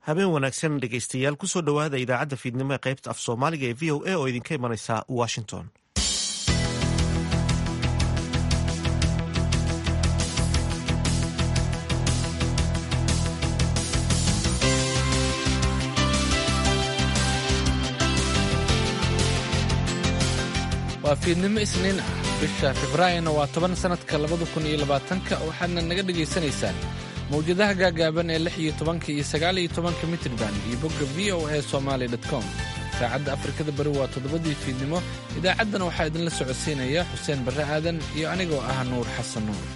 habeen wanaagsan dhegaystayaal kusoo dhowaada idaacadda fiidnimo ee qaybta af soomaaliga ee v o a oo idinka imanaysa washington waa fiidnimo isniin ah bisha februaarina waa toban sannadka labada kun iyo labaatanka waxaadna naga dhagaysanaysaan mawjadaha gaagaaban ee lix iyo tobanka iyo sagaal iyo tobanka mitrban iyo bogga v o a somaali com saacadda afrikada bari waa toddobadii fiidnimo idaacaddana waxaa idinla socodsiinaya xuseen barre aadan iyo anigoo ah nuur xasan nuur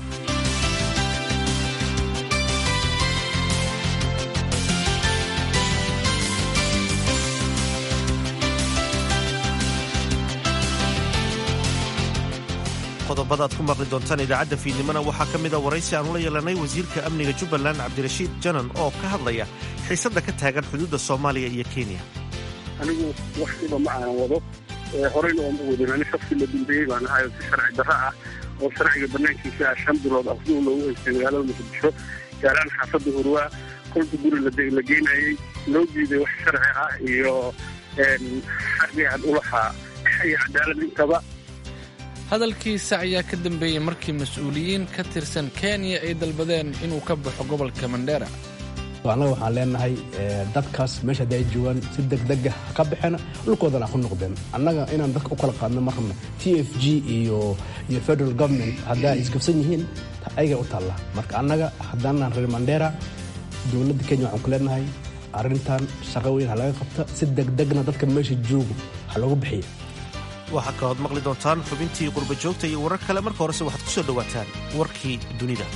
qodobada aad ku maqli doontaan idaacadda fiidnimona waxaa ka mida waraysi aanu la yeelanay wasiirka amniga jubbaland cabdirashiid janan oo ka hadlaya xiisadda ka taagan xuduudda soomaaliya iyo kenya anigu waxsiba ma aanan wado horeyna ooma wadin ani shafsi la dambeeyey baan ahay si sharci darro ah oo sharciga banaankiisa ah shan bilood afduul loogu haystay magaalada muqdisho gaaraan xaafadda hurwaa kolka guri la geynayey loo diiday wax sharci ah iyo xaqii aan ulahaa iyo cadaalad intaba hadalkiisa ayaa ka dambeeyey markii mas-uuliyiin ka tirsan kenya ay dalbadeen inuu ka baxo gobolka mandheera annaga waxaan leenahay dadkaas meesha haddi ay joogaan si degdega ha ka baxeen dhulkoodana ha ku noqdeen annaga inaan dadka u kala qaadno ma rabna t f g iyo iyo federal government haddaa isgabsan yihiin ayagay u taalla marka annaga haddaanaan reer mandheera dowladda kenya waxaan ku leenahay arrintan shaqo weyn ha laga qabta si degdegna dadka meesha joogo ha loogu bixiya waxaa kalood maqli doontaan xubintii qurba joogta iyo warar kale marka horese waxaad ku soo dhowaataan warkii dunida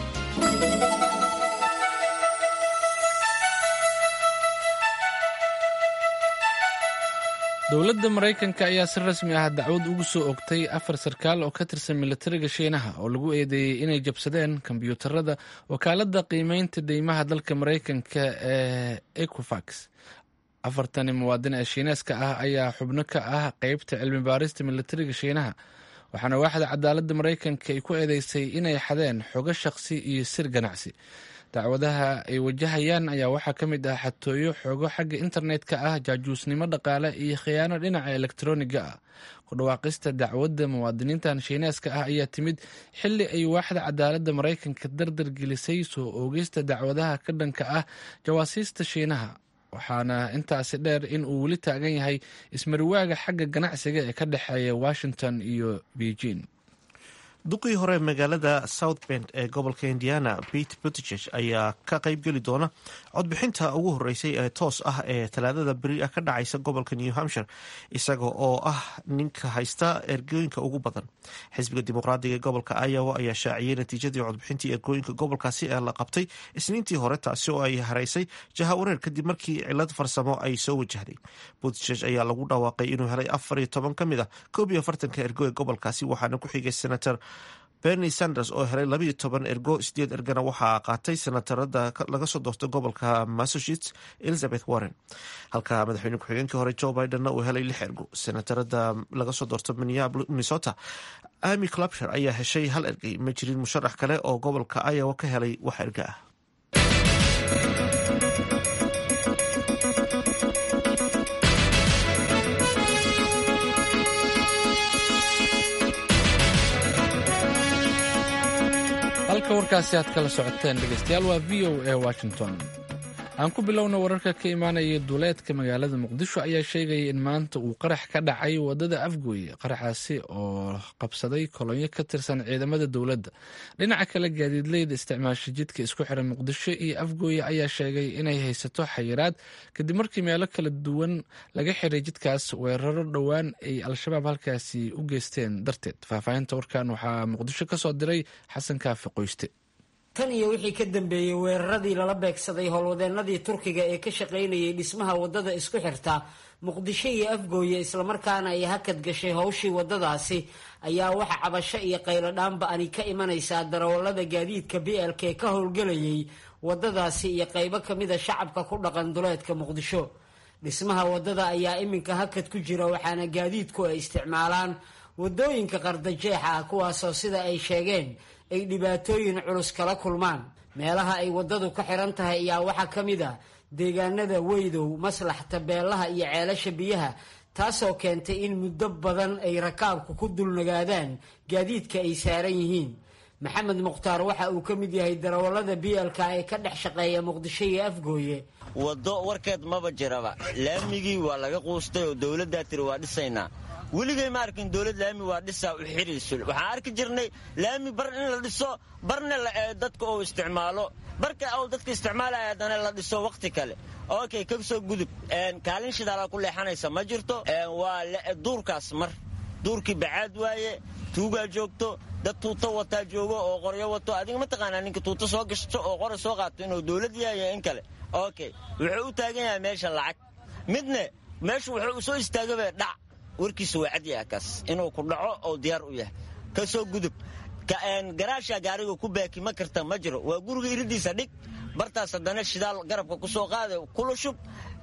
dowladda maraykanka ayaa si rasmi ah dacwad ugu soo ogtay afar sarkaal oo ka tirsan militariga shiinaha oo lagu eedeeyey inay jabsadeen kombyuutarada wakaaladda qiimeynta deymaha dalka maraykanka ee equifax afartani muwaadin ee shiineeska ah ayaa xubno ka ah qeybta cilmi baarista militariga shiinaha waxaana waaxda cadaaladda maraykanka ay ku eedeysay inay xadeen xogo shaqsi iyo sir ganacsi dacwadaha ay wajahayaan ayaa waxaa ka mid ah xatooyo xogo xagga internetka ah jaajuusnimo dhaqaale iyo khiyaano dhinaca elektroniga ah ku dhawaaqista dacwadda muwaadiniintan shiineeska ah ayaa timid xili ay waaxda cadaaladda maraykanka dardar gelisay soo oogeysta dacwadaha ka dhanka ah jawaasiista shiinaha waxaana intaasi dheer in uu weli taagan yahay ismariwaaga xagga ganacsiga ee ka dhexeeya washington iyo beijing duqii hore magaalada south bend ee gobolka indiana pete buttiges ayaa ka qaybgeli doona codbixinta ugu horeysay ee toos ah ee talaadada beri ah ka dhacaysa gobolka new hampshire isaga oo ah ninka haysta ergooyinka ugu badan xisbiga dimuqraadiga ee gobolka iowa ayaa shaaciyey natiijadii codbixintii ergooyinka gobolkaasi ee la qabtay isniintii hore taasi oo ay haraysay jaha wareer kadib markii cilad farsamo ay soo wajahday buttiges ayaa lagu dhawaaqay inuu helay afar iyo toban ka mid a koob iyo afartanka ergo ee gobolkaasi waxaana ku xigay senator bernie sanders oo helay labayo toban ergo sideed ergana waxaa qaatay senatarada laga soo doortay gobolka massachusetts elizabeth warren halka madaxweyne ku-xigeenkii hore joe bidenna uu helay lix ergo senatarada laga soo doorto minnesota amy clubshire ayaa heshay hal ergey ma jirin musharax kale oo gobolka iowa ka helay wax erga ah halka warkaasi aad kala socoteen dhegeystayaal waa v o a washington aan ku bilowna wararka ka imaanaya duuleedka magaalada muqdisho ayaa sheegaya in maanta uu qarax ka dhacay wadada afgooye qaraxaasi oo qabsaday kolonyo ka tirsan ciidamada dowladda dhinaca kale gaadiidleyda isticmaasha jidka isku xiran muqdisho iyo afgooye ayaa sheegay inay haysato xayiraad kadib markii meelo kala duwan laga xiray jidkaas weeraro dhowaan ay al-shabaab halkaasi u geysteen darteed faahfaahinta warkan waxaa muqdisho ka soo diray xasan kaafi qoyste tan iyo wixii ka dambeeyey weeraradii lala beegsaday howlwadeennadii turkiga ee ka shaqaynayay dhismaha waddada isku xirta muqdisho iyo afgooye islamarkaana ay hakad gashay howshii waddadaasi ayaa waxa cabasho iyo qayladhaanba ani ka imanaysaa darawallada gaadiidka b l k ka howlgelayay waddadaasi iyo qaybo kamida shacabka ku dhaqan duleedka muqdisho dhismaha waddada ayaa iminka hakad ku jira waxaana gaadiidku ay isticmaalaan waddooyinka qardajeexa ah kuwaasoo sida ay sheegeen ay dhibaatooyin culus kala kulmaan meelaha ay waddadu ka xiran tahay ayaa waxaa ka mid a deegaanada weydow maslax tabeelaha iyo ceelasha biyaha taasoo keentay in muddo badan ay rakaabku ku dulnagaadaan gaadiidka ay saaran yihiin maxamed mukhtaar waxa uu ka mid yahay darawallada bielka ee ka dhex shaqeeya muqdisho iyo afgooye waddo warkeed maba jiraba laamigii waa laga quustay oo dowladdaa tiri waa dhisaynaa weligay ma arkin dowlad laami waa dhisaa u xidhiisul waxaan arki jirnay laami bar in la dhiso barna dadka uu isticmaalo barka uu dadka isticmaalaya haddana la dhiso wakhti kale okay ka soo gudub kaalin shidaala ku leexanaysa ma jirto waa duurkaas mar duurkii bacaad waaye tuugaa joogto dad tuuto wataa joogo oo qoryo wato adiga ma taqaanaa ninka tuuto soo gashto oo qora soo qaato inuu dowlad yahay in kale okay wuxuu u taagan yahay meesha lacag midne meeshu wuxuu soo istaagaba dhac warkiisa waa cad yaha kaas inuu ku dhaco oo diyaar u yahay ka soo gudub garaasha gaariga ku baaki ma karta ma jiro waa guriga iridiisa dhig bartaas haddana shidaal garabka ku soo qaada kula shub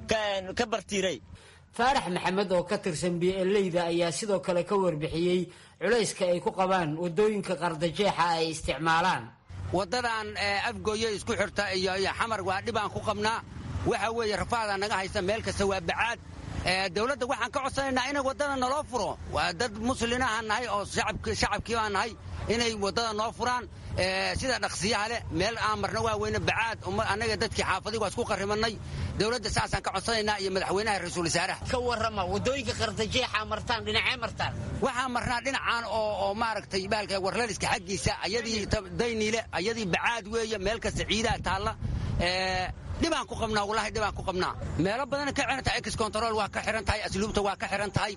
ka bartiiray faarax maxamed oo ka tirsan bieleyda ayaa sidoo kale ka warbixiyey culayska ay ku qabaan waddooyinka qardajeexa ay isticmaalaan waddadan afgooye isku xirta iyo xamar waa dhibaan ku qabnaa waxa weeye rafaadaa naga haysta meel kasta waa bacaad dowladda waxaan ka codsanaynaa inay waddada naloo furo waa dad muslinaha nahay oo shacabkii baa nahay inay waddada noo furaan sida dhaqsiyaha leh meel aan marna waa weyne bacaad annaga dadkii xaafadii waa isku qarrimanay dowladda saasaan ka codsanaynaa iyo madaxweynaha ra-iisul wasaaraha ka warrama waddooyinka qardajeexa martaan dhinacee martaan waxaan marnaa dhinacaan oo maaragtay baalka warlaliska xaggiisa ayadii dayniile ayadii bacaad weeye meel kasta ciidaa taalla dhibaan ku qabnaa wallaahi dhibaan ku qabnaa meelo badan ka xiran tahay ex control waa ka xiran tahay asluubta waa ka xiran tahay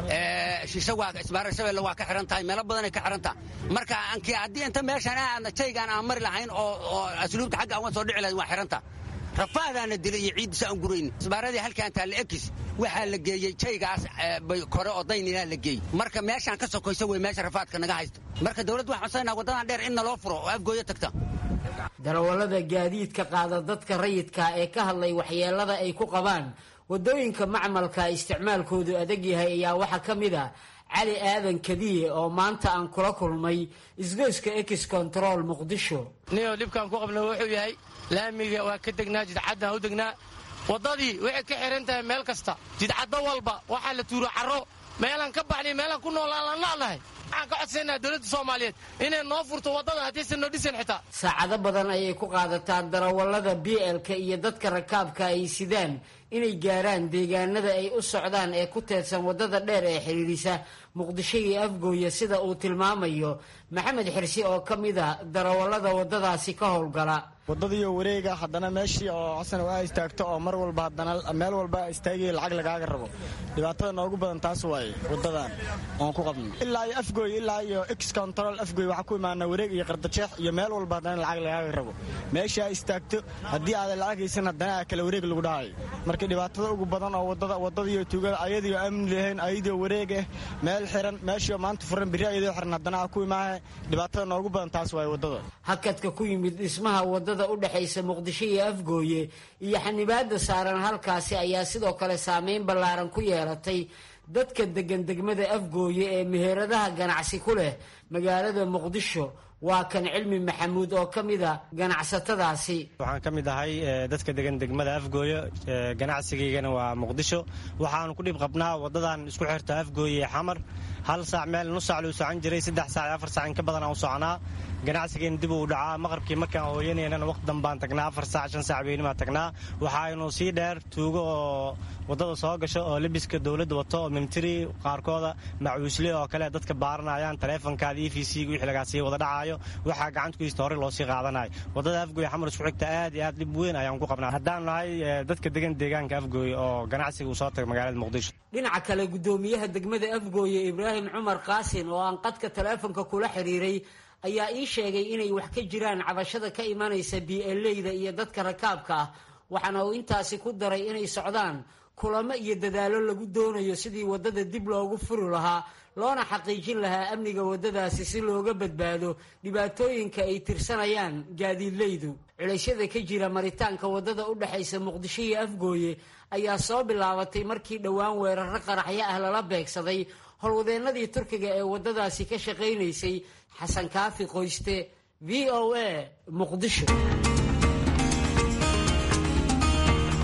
shisho waa isbaara shabeelle waa ka xiran tahay meelo badanay ka xiran tahay marka anki haddii inta meeshaan aadna jaygaan aan mari lahayn oo oo asluubta xagga aan soo dhici lahayn waa xiran tahay rafaadaana dilay iyo ciidisa aan gurayn isbaaradii halkaan taalla ekis waxaa la geeyey jaygaas kore oo daynina la geeyey marka meeshaan ka sokoysa wey meesha rafaadka naga haysto marka dowladda waxaan codsanayna waddadan dheer in naloo furo oo afgooyo tagta darawallada gaadiidka qaada dadka rayidka ee ka hadlay waxyeelada ay ku qabaan waddooyinka macmalka isticmaalkoodu adag yahay ayaa waxaa ka mid a cali aadan kadiye oo maanta aan kula kulmay isgoyska ex control muqdisho niyo dhibkaan ku qabna wuxuu yahay laamiga waa ka degnaa jidcaddaan u degnaa waddadii waxay ka xihan tahay meel kasta jidcaddo walba waxaa la tuuro carro meelaan ka baxnay meelaan ku noolaan la nacnahay waxaan ka codsanaa dowladda soomaaliyeed inay noo furto waddada haddiisan noo dhisan xitaa saacado badan ayay ku qaadataa darawallada bielka iyo dadka rakaabka ay sidaan inay gaaraan deegaanada ay u socdaan ee ku teedsan waddada dheer ee xidhiidhisa muqdisho iyo afgooya sida uu tilmaamayo maxamed xirsi oo ka mid a darawallada waddadaasi ka howlgala waddadiiyo wareega haddana meeshii oo xasan waa istaagto oo mar walba haddana meel walba istaagaya lacag lagaaga rabo dhibaatada noogu badan taas waaye waddadan oon ku qabno ilaa iyo afgooy ilaa iyo ex control afgooy waxaa ku imaana wareeg iyo qardajeex iyo meel walba haddana lacag lagaaga rabo meeshii aa istaagto haddii aadan lacag haysan haddana aa kale wareeg lagu dhahayo marka dhibaatada ugu badan oo waddada waddadiiyo tuugada ayadiio amni lahayn ayadiio wareeg ah meel xiran meeshii maanta furan biri ayadoo xiran haddana aa ku imaaha dhibaatada noogu badan taas waaye waddada hakadka ku yimid dhismaha waddada udhexaysa muqdisho iyo afgooye iyo xanibaada saaran halkaasi ayaa sidoo kale saameyn ballaaran ku yeelatay dadka degan degmada afgooye ee meheradaha ganacsi ku leh magaalada muqdisho waa kan cilmi maxamuud oo ka mida ganacsatadaasi waxaan ka mid ahay dadka degan degmada afgooyo ganacsigaygana waa muqdisho waxaanu ku dhib qabnaa waddadan isku xirta afgooye ee xamar hal saac meel nus saac luu socon jiray saddex saac iyo afar saac in ka badan aan u soconaa ganacsigeena dib uu dhacaa maqrabkii markaan hooyanaynana waqti dambaan tagnaa afar saac shan saac beenimaa tagnaa waxaaynu sii dheer tuugo oo waddada soo gasho oo lebiska dowladda wato oo militari qaarkooda macuusle oo kale dadka baaranayaan taleefonkaada e v c wixii lagaa sii wada dhacaayo waxaa gacanta ku hista hore loo sii qaadanayo waddada afgooye xamar isku xigta aad iyo aad dhib weyn ayaan ku qabnaa haddaan nahay dadka degan deegaanka afgooye oo ganacsiga uu soo taga magaalada muqdisho dhinaca kale guddoomiyaha degmada afgooye ibraahim cumar qaasin oo aan qadka taleefonka kula xiriiray ayaa ii sheegay inay wax ka jiraan cabashada ka imanaysa bieleyda iyo dadka rakaabka ah waxaana uu intaasi ku daray inay socdaan kulamo iyo dadaallo lagu doonayo sidii waddada dib loogu furi lahaa loona xaqiijin lahaa amniga waddadaasi si looga badbaado dhibaatooyinka ay tirsanayaan gaadiidleydu culaysyada ka jira maritaanka waddada u dhexaysa muqdisho iyo afgooye ayaa soo bilaabatay markii dhowaan weeraro qaraxyo ah lala beegsaday howlwadeennadii turkiga ee waddadaasi ka shaqaynaysay xasan kaafi qoyste v o a muqdisho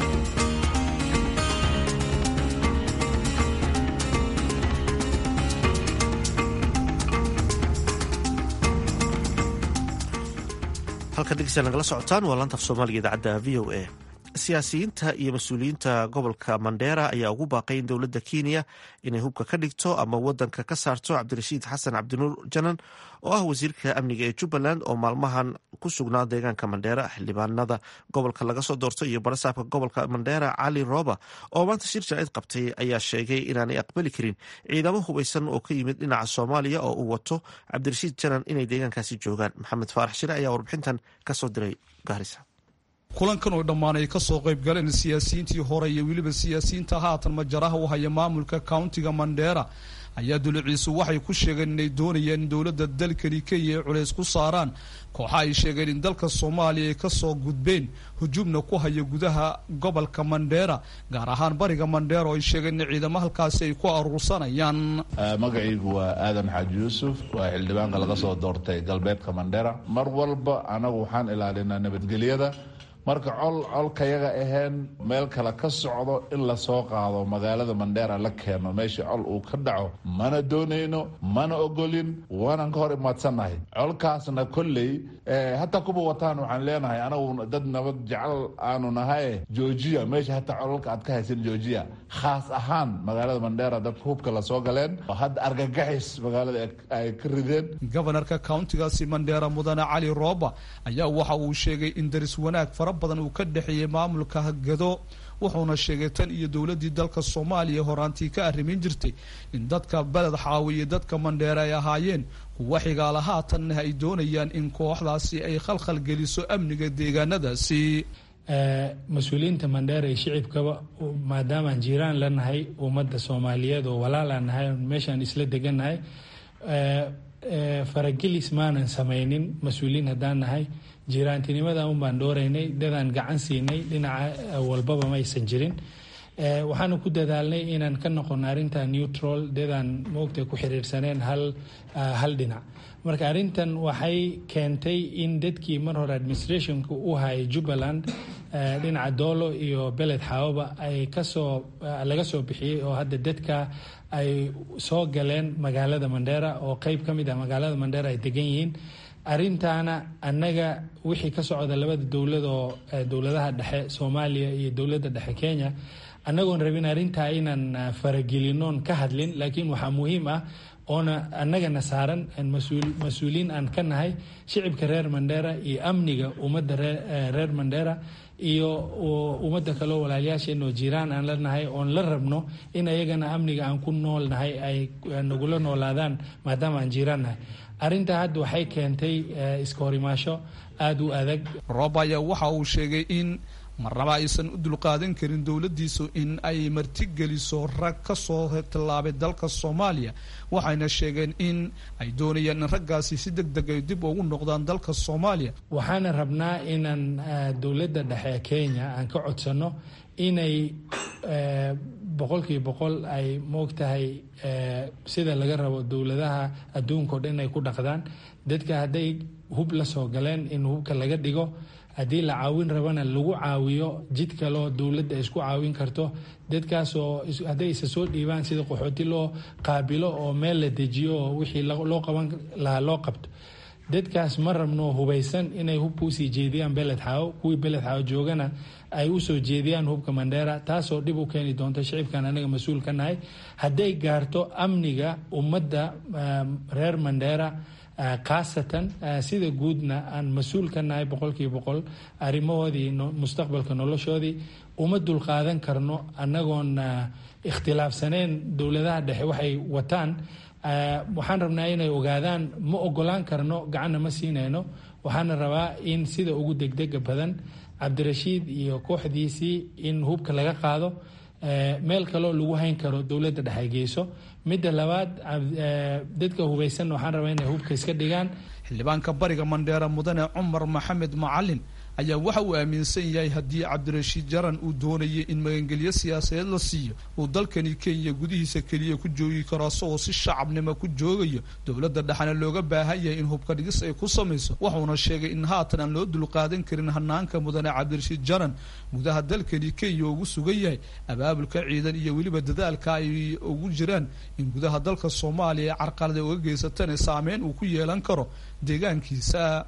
halka dhegeystayaal nagala socotaan waa laanta af soomaaliga idaacadda v o a siyaasiyiinta iyo mas-uuliyiinta gobolka mandheera ayaa ugu baaqay in dowladda kenya inay hubka ka dhigto ama wadanka ka saarto cabdirashiid xasan cabdinuur janan oo ah wasiirka amniga ee jubbaland oo maalmahan ku sugnaa deegaanka mandheera xildhibaanada gobolka laga soo doortay iyo barasaabka gobolka mandheera cali rooba oo maanta shir jacid qabtay ayaa sheegay inaanay aqbali karin ciidamo hubaysan oo ka yimid dhinaca soomaaliya oo uu wato cabdirashiid janan inay deegaankaasi joogaan maxamed faarax shire ayaa warbixintan kasoo diray gaarisa kulankan oo dhammaan ay kasoo qayb galeen siyaasiyiintii hore iyo weliba siyaasiyiinta haatan majaraha u haya maamulka countiga mandheera ayaa duliciisu waxay ku sheegeen inay doonayaan in dowladda dalkani kenya ay culays ku saaraan kooxa ay sheegeen in dalka soomaaliya ay kasoo gudbeen hujuubna ku haya gudaha gobolka mandheera gaar ahaan bariga mandheera oo ay sheegeen in ciidamo halkaasi ay ku aruursanayaan magacaygu waa aadan xaaji yuusuf waa xildhibaanka laga soo doortay galbeedka mandheera mar walba anagu waxaan ilaalinaa nabadgelyada marka col colkayaga aheen meel kale ka socdo in lasoo qaado magaalada mandheera la keeno meesha col uu ka dhaco mana doonayno mana ogolin waanan ka hor imaadsannahay colkaasna kolley hataa kuba wataan waxaan leenahay anagu dad nabad jecel aanu nahaye joojiya meesha hataa colalka aad ka haysan joojiya khaas ahaan magaalada mandheera dadka hubka lasoo galeen oo hadda argagaxis magaalada ay ka rideen gobanarka countigaasi mandheera mudane cali rooba ayaa waxa uu sheegay in daris wanaag fara badan uu ka dhexeeyey maamulka hagado wuxuuna sheegay tan iyo dowladii dalka soomaaliya horaantii ka arrimin jirtay in dadka beled xaawiye dadka mandheere ay ahaayeen kuwa xigaala haatanna ay doonayaan in kooxdaasi ay khalkhal geliso amniga deegaanadaasi mas-uuliyiinta mandheera iyo shicibkaba maadaamaan jiiraan la nahay ummadda soomaaliyeed oo walaalaan nahay meeshaan isla degannahay faragelis maanan samaynin mas-uuliyiin haddaan nahay jiiraantinimada un baan dhooraynay dadaan gacan siinay dhinaca walbaba ma aysan jirin waxaanu ku dadaalnay inaan ka noqono arrinta neutral dadaan moogta ku xiriirsaneen hal hal dhinac marka arrintan waxay keentay in dadkii mar hore administrationka u hayay jubbaland dhinaca doolo iyo beled xaawaba ay kasoo laga soo bixiyey oo hadda dadka ay soo galeen magaalada mandheera oo qeyb ka mid ah magaalada mandheera ay degan yihiin arrintaana annaga wixii ka socda labada dowlad oo dowladaha dhexe soomaaliya iyo dowladda dhexe kenya annagoon rabin arrintaa inaan faragelinoon ka hadlin laakiin waxaa muhiim ah oona annagana saaran mas-uuliyiin aan ka nahay shicibka reer mandheera iyo amniga ummadda reer mandheera iyo ummadda kaleo walaalyaasheenoo jiraan aan la nahay oon la rabno in ayagana amniga aan ku nool nahay ay nagula noolaadaan maadaama aan jiraan nahay arrintaa hadda waxay keentay iska horimaasho aada u adag roob ayaa waxa uu sheegay in marnaba aysan u dulqaadan karin dowladdiisu in ay martigeliso rag ka soo tallaabay dalka soomaaliya waxayna sheegeen in ay doonayaan in raggaasi si deg deg ay dib ugu noqdaan dalka soomaaliya waxaana rabnaa inaan dowladda dhexe kenya aan ka codsano inay boqolkiiba boqol ay moogtahay sida laga rabo dowladaha adduunka o dhan inay ku dhaqdaan dadka hadday hub la soo galeen in hubka laga dhigo haddii la caawin rabana lagu caawiyo jid kaloo dowladda isku caawin karto dadkaasoo hadday isa soo dhiibaan sida qaxooti loo qaabilo oo meel la dejiyo oo wixii loo qaban lahaa loo qabto dadkaas ma rabno hubaysan inay hubka usii jeediyaan beled xaawo kuwii beled xaawo joogana ay usoo jeediyaan hubka mandheera taasoo dhib u keeni doonta shicibkan anaga mas-uul ka nahay hadday gaarto amniga ummadda reer mandheera khaasatan sida guudna aan mas-uul ka nahay boqolkiiba boqol arrimahoodii mustaqbalka noloshoodii uma dulqaadan karno annagoon ikhtilaafsaneen dowladaha dhexe waxay wataan waxaan rabnaa inay ogaadaan ma ogolaan karno gacanna ma siinayno waxaana rabaa in sida ugu degdega badan cabdirashiid iyo kooxdiisii in hubka laga qaado meel kaloo lagu hayn karo dowladda dhexe geyso midda labaad dadka hubaysan waxaan rabaa inay hubka iska dhigaan xildhibaanka bariga mandheera mudane cumar maxamed macalin ayaa waxa uu aaminsan yahay haddii cabdirashiid jaran uu doonayay in magangelyo siyaasadeed la siiyo uu dalkani kenya gudihiisa keliya ku joogi karo asagoo si shacabnimo ku joogayo dowladda dhexena looga baahan yahay in hubka dhigis ay ku samayso wuxuuna sheegay in haatan aan loo dulqaadan karin hanaanka mudane cabdirashiid jaran gudaha dalkani kenya ugu sugan yahay abaabulka ciidan iyo weliba dadaalka ay ugu jiraan in gudaha dalka soomaaliya carqalada uga geysatana saameyn uu ku yeelan karo deegaankiisa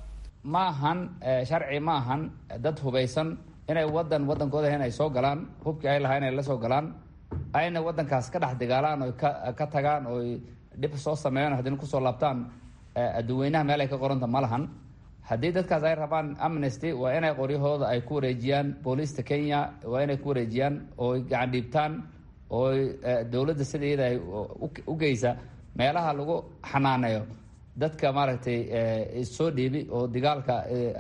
ma ahan sharci ma ahan dad hubaysan inay wadan wadankooda inay soo galaan hubkii ay lahaa inay la soo galaan ayna wadankaas ka dhex dagaalaan oy ka tagaan oy dhib soo sameeyaan haddina kusoo laabtaan adduweynaha meel ay ka qoranta ma lahan haddii dadkaas ay rabaan amnesty waa inay qoryahooda ay ku wareejiyaan booliista kenya waa inay ku wareejiyaan ooy gacan dhiibtaan ooy dowladda sida iyada ay u geysa meelaha lagu xanaaneeyo dadka maaragtay issoo dhiibi oo dagaalka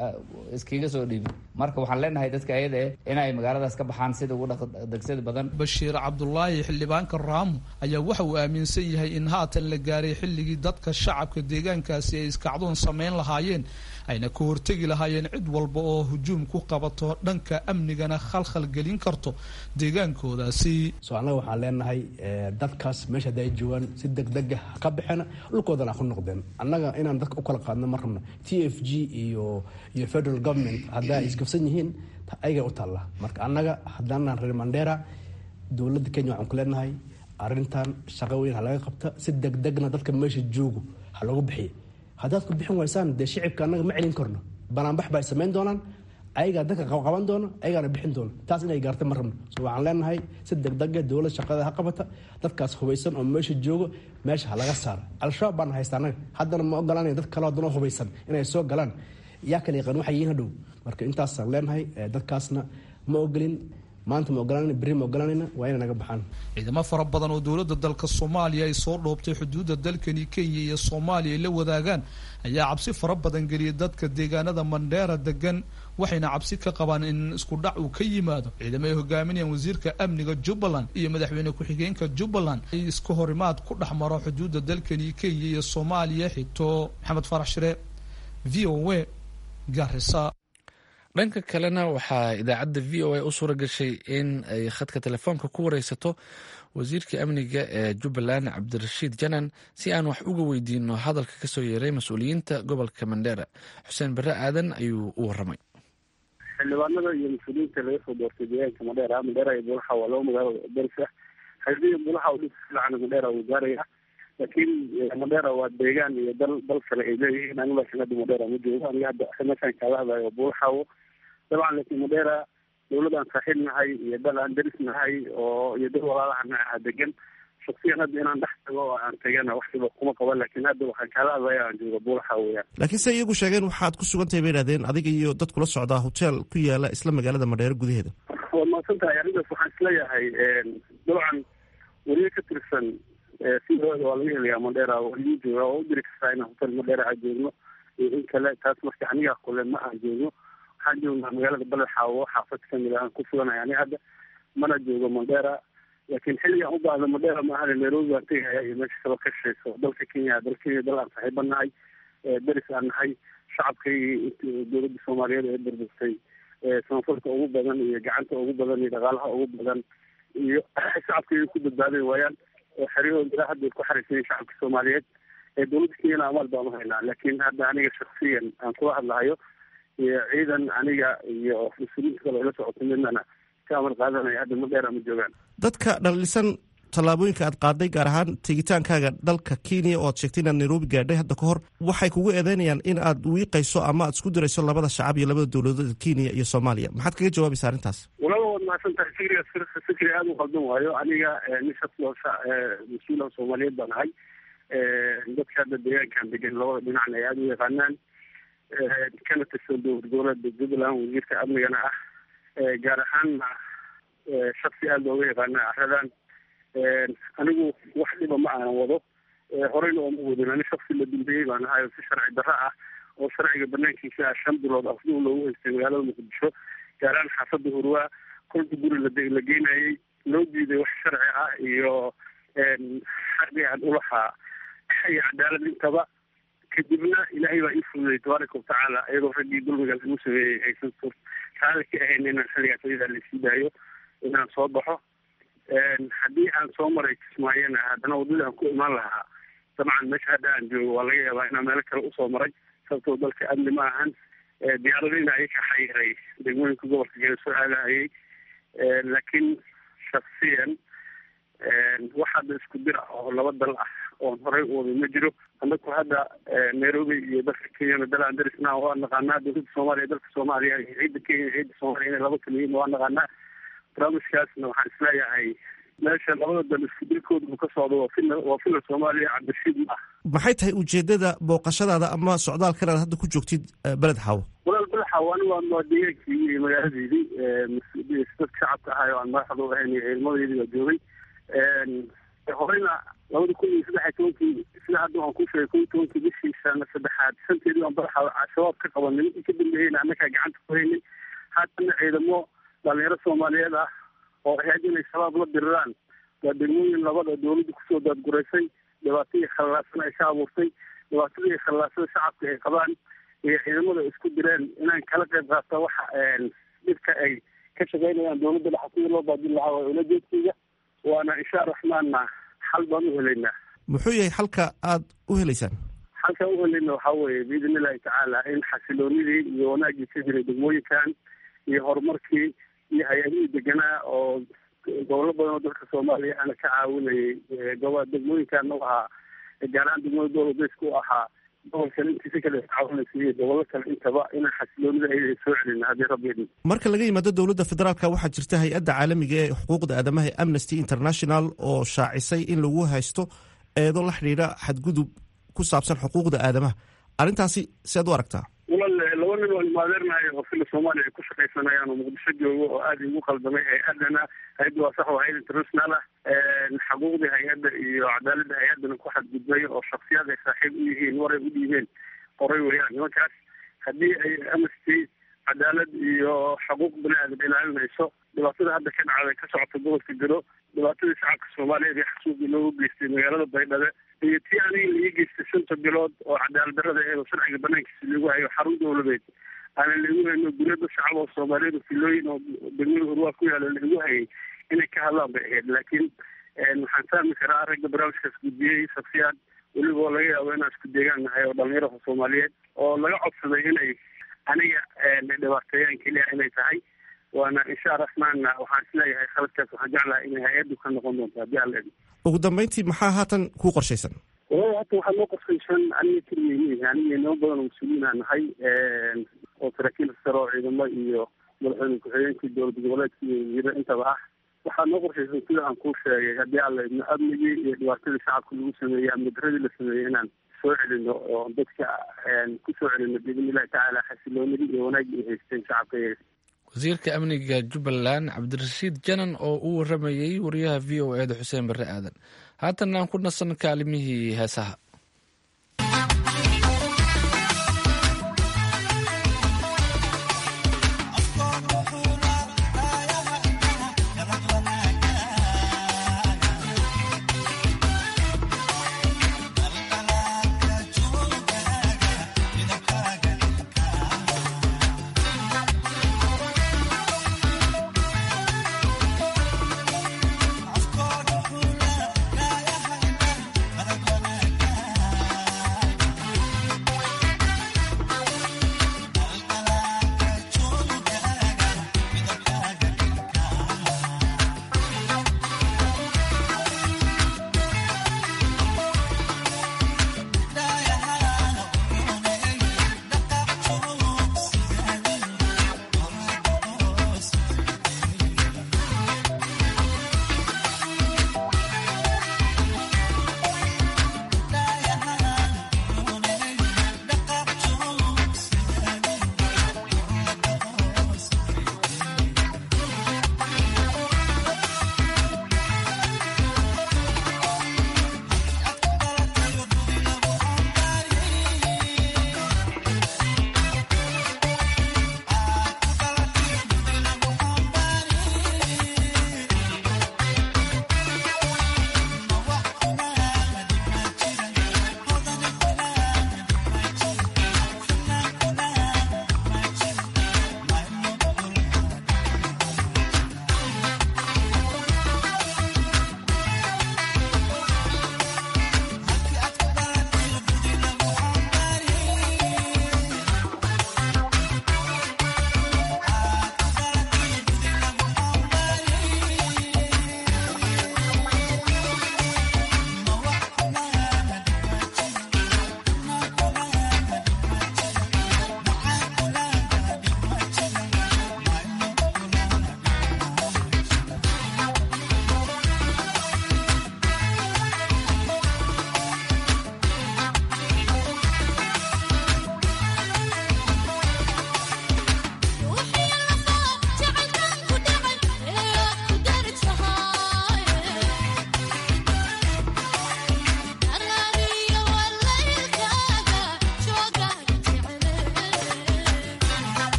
iskiga soo dhiibi marka waxaan leenahay dadka ayada eh inay magaaladaas ka baxaan sida ugu degsada badan bashiir cabdulaahi xildhibaanka raamo ayaa waxa uu aaminsan yahay in haatan la gaaray xilligii dadka shacabka deegaankaasi ay iskacdoon samayn lahaayeen ayna ka hortegi lahaayeen cid walba oo hujuum ku qabato dhanka amnigana khalkhal gelin karto deegaankoodaasi so annaga waxaan leenahay dadkaas meesha hadda ay joogaan si degdega ka baxeena dhulkoodana ku noqdeen annaga inaan dadka u kala qaadno ma rabno t f g iyo iyo federal government haddaa isgafsan yihiin ayaga u taalla marka annaga haddaanaan reer mandera dowladda kenya waxaan ku leenahay arrintan shaqo weyn ha laga qabta si degdegna dadka meesha joogo ha loogu bixiya haddaad ku bixin waysaan dee shicibka annaga ma celin karno banaanbax ba ay samayn doonaan ayagaa dadka qaban doono ayagaana bixin doono taas inay gaarta ma rabno so waxaan leenahay si degdega dowlad shaqada ha qabata dadkaas hubaysan oo meesha joogo meesha ha laga saara al-shabaab baana haysta annaga haddana ma ogolanaya dad kale haddana hubaysan inay soo galaan yaa kala yaqaan waxay yihiin hadhow marka intaasaan leenahay dadkaasna ma ogolin maanta ma ogolanayna berri ma ogolanayna waa inay naga baxaan ciidamo fara badan oo dowladda dalka soomaaliya ay soo dhoobtay xuduudda dalkani kenya iyo soomaaliya ay la wadaagaan ayaa cabsi fara badan geliyay dadka deegaanada mandheera degan waxayna cabsi ka qabaan in isku dhac uu ka yimaado ciidamo ay hogaaminayaan wasiirka amniga jubbaland iyo madaxweyne ku-xigeenka jubbaland ay iska horimaad ku dhex maro xuduudda dalkani kenya iyo soomaaliya xigto maxamed farax shire v o a garisa dhanka kalena waxaa idaacadda v o a u suura gashay in ay khadka telefoonka ku wareysato wasiirka amniga ee jubbaland cabdirashiid janan si aan wax uga weydiino hadalka kasoo yeeray mas-uuliyiinta gobolka mandheera xuseen bare aadan ayuu u waramay xildhibaanada iyo mas-uuliyiinta laga soo doortay deegaanka madheera madheera iyo bulaxa waa laba magaalo daris ah haddii bulaxa u dhis fiican madheera wuu gaaraya laakiin madheera waa deegaan iyo dal dal kale ay leeyihiin aniga laakiin hadda madheera ma joogo aniga hadda meeshaan kaala hadlayo bulaxawo dabcan laakiin madheera dowlad aan saaxiib nahay iyo dal aan daris nahay oo iyo dal walaalahana ah degan shaksiyan hadda inaan dhex tago oo aan tagana waxsiba kuma qaban laakiin hadda waxaan kaala hadlaya aan jooga buulaxa weeyaan laakiin se iyagu sheegeen waxaad ku sugan tahay bay idhahdeen adiga iyo dad kula socdaa hotel ku yaala isla magaalada madheero gudaheeda waad mahadsan tahay arrintaas waxaan isleeyahay dabcan weliyo ka tirsan sidooda waa laga helayaa madheera waa lagu jooga oo u diri kartaa inaan hotel madheera aan joogno iyo in kale taas marka aniga kule ma aan joogno waxaan joognaa magaalada balaxaawo xaafad kamid aan ku suganahay ani hadda mana joogo madheera laakiin xilligaan u baahda madheera maahane nairobi baan tegaya iyo meesha kaba ka shayso dalka kenya dal kenya dal aan saaxiiba nahay deris aan nahay shacabkaygii dowladda soomaaliyeed ee burburtay samafalka ugu badan iyo gacanta ugu badan iyo dhaqaalaha ugu badan iyo shacabkayga ku badbaaday waayaan oo xeryahooda ilaa hadda ku xariisayen shacabka soomaaliyeed ee dowladda kenyana amaal baan uhaynaa laakiin hadda aniga shaksiyan aan kula hadlahayo iyo ciidan aniga iyo mas-uuliyiinta kale la socota midnana ka amar qaadanaya hadda madheera ma joogaan dadka dhalisan tallaabooyinka aad qaaday gaar ahaan tegitaankaaga dalka kenya oo aad sheegtay inaad nairobi gaadhay hadda ka hor waxay kugu eedeynayaan in aad wiiqayso ama aad isku dirayso labada shacab iyo labada dowladood kenya iyo soomaaliya maxaad kaga jawaabaysa arrintaas walaba waad mahadsan tahay fikrigaas fikri aada u qaldan waayo aniga nin shaksi oo mas-uulaha soomaaliyeed baan ahay dadka hadda deegaankan degan labada dhinacna ay aada u yaqaanaan kana tirsan dowlad goboleedka jubbaland wasiirka amnigana ah gaar ahaanna shaksi aada looga yaqaana aradan anigu wax dhiba ma aanan wado horeyna ooma wadin ani shaksi la dambeeyey baan ahay oo si sharci darro ah oo sharciga banaankiisa ah shan bilood afduu loogu haystay magaalada muqdisho gaaraan xaafada hurwaa kolka guri la geynayay loo diiday wax sharci ah iyo xaqi aan ulahaa iyo cadaalad intaba kadibna ilaahay baa ii fududay tabaaraka watacaala iyadoo raggii dulmigaas igu sameeyey aysan raali ka ahayn inaan xilligaas ayadaa laisii daayo inaan soo baxo haddii aan soo maray kismaayona haddana waddada aan ku imaan lahaa dabcan meesha hadda aan joogo waa laga yaabaa inaan meelo kale usoo maray sababtoo dalka amni ma ahan diyaaradina ay ka xayiray degmooyinka gobolka gale soo aadahayay laakiin shaksiyan wax hadda isku dir ah oo laba dal ah oon horey u waday ma jiro anaku hadda nairobi iyo dalka kenyana dalaan darisna waa naqaanaa dowladda soomaaliya dalka soomaaliya iyo ciidda kenya iyo ciidda soomaaliya inay laba kala yihiin waa naqaanaa barnaamijkaasna waxaan isleeyahay meesha labada dal isku dilkooda uu ka socdo waa fila waa fila soomaaliya cabdishiid ma ah maxay tahay ujeedada booqashadaada ama socdaalkan aad hadda ku joogtid beled xaawo walaal balaxa ani waa waa deegaankii iyo magaaladeydii dadka shacabka ahay oo aan madaxda u ahayn iyo ciidamadeydii waa joogay horeyna labada kun iyo saddex iyo tobankii sida hadda waan ku sheegay kun iyo tobankii bishii sana saddexaad shanteedii baan badaxa al-shabaab ka qabanay intii ka dambeeyeyna annagaa gacanta ku haynay haatana ciidamo dhalinyaro soomaaliyeed ah oo ahayd inay shabaab la diriraan waa degmooyin labada dowladda kusoo daadguraysay dhibaatadii khallaasan ay ka abuurtay dhibaatadii khallaasada shacabka ay qabaan iyo ciidamada isku direen inaan kala qayb qaata waxa dhibka ay ka shaqaynayaan dowladda dhexa sidii loo baadin lahaa waa ulajeedkayga waana insha raxmaanna xal baan u helaynaa muxuu yahay xalka aad u helaysaan xalkaan u helayna waxaa weeye biidn illahi tacaala in xasiloonidii iyo wanaagii ka jiray degmooyinkan iyo horumarkii iyo hay-adihii deganaa oo gobollo badan oo dalka soomaaliya ana ka caawinayay gobo degmooyinkan u ahaa gaaraan degmada dowladeysku u ahaa gobolkan intiisa kale caawinaysa iyo gobollo kale intaba inaan xasiloonida ayada soo celina haddii rabbi idin marka laga yimaado dowladda federaalka waxaa jirta hay-adda caalamiga ee xuquuqda aadamaha ee amnesty international oo shaacisay in lagu haysto eedo la xidhiidha xadgudub ku saabsan xuquuqda aadamaha arrintaasi si aad u aragtaa walal laba nin oo imaadeernayo oo fila soomaaliya ay ku shaqaysanayaan oo muqdisho joogo oo aada igu qaldamay hay-adana hay-adda waa sax waa hay-ad international ah xaquuqdii hay-adda iyo cadaaladda hay-addana ku xadgudbay oo shaksiyaad ay saaxiib u yihiin waray u dhiibeen qoray weeyaan nimankaas haddii ay amnesty cadaalad iyo xuquuq bani aadam ilaalinayso dhibaatada hadda ka dhacday ka socota gobolka garo dhibaatadii shacabka soomaaliyeed ee xasuuqii loogu geystay magaalada baydhabo iyo tii aniga laii geystay shanta bilood oo cadaalad darrada eed oo sharciga banaankiisa lagu hayo xarun dowladeed aanan lagu hayno guriyada shacab oo soomaaliyeed oo filooyin oo degmada urwaa ku yaala lagu hayay inay ka hadlaan bay ahayd laakiin waxaan fahmi karaa ragga barnaamijkaas gudbiyey shaksiyaad weliba oo laga yaabo inaan isku deegaan nahay oo dhalinyaraha soomaaliyeed oo laga codsaday inay aniga dhibaateeyaan keliya inay tahay waana insha raxmaanna waxaan isleeyahay khaladkaas waxaan jeclahay inay hay-addu ka noqon doonto haddii aan leedahay ugu dambeyntii maxaa haatan kuu qorshaysan walahi hata waxaa noo qorshaysan aniga keligay miihi aniga inamo badan oo mas-uuliyiin aan nahay oo saraakiil sare oo ciidamo iyo madaxweyne ku-xigeenkii dowlad goboleedka iyo wasiiro intaba ah waxaa noo qorshaysan sida aan kuu sheegay haddii aan leedno amnigii iyo dhibaatadii shacabka lagu sameeyey amni daradii la sameeyey inaan soo celino oo dadka ku soo celino biidn illahi tacaala xasiloonidii iyo wanaagii ay haysteen shacabka iyaga wasiirka amniga jubbaland cabdirashiid janan oo u waramayey wariyaha v o eeda xuseen barre aadan haatan aan ku nasan kaalimihii heesaha Afkooda xula, gaayaha indhaha,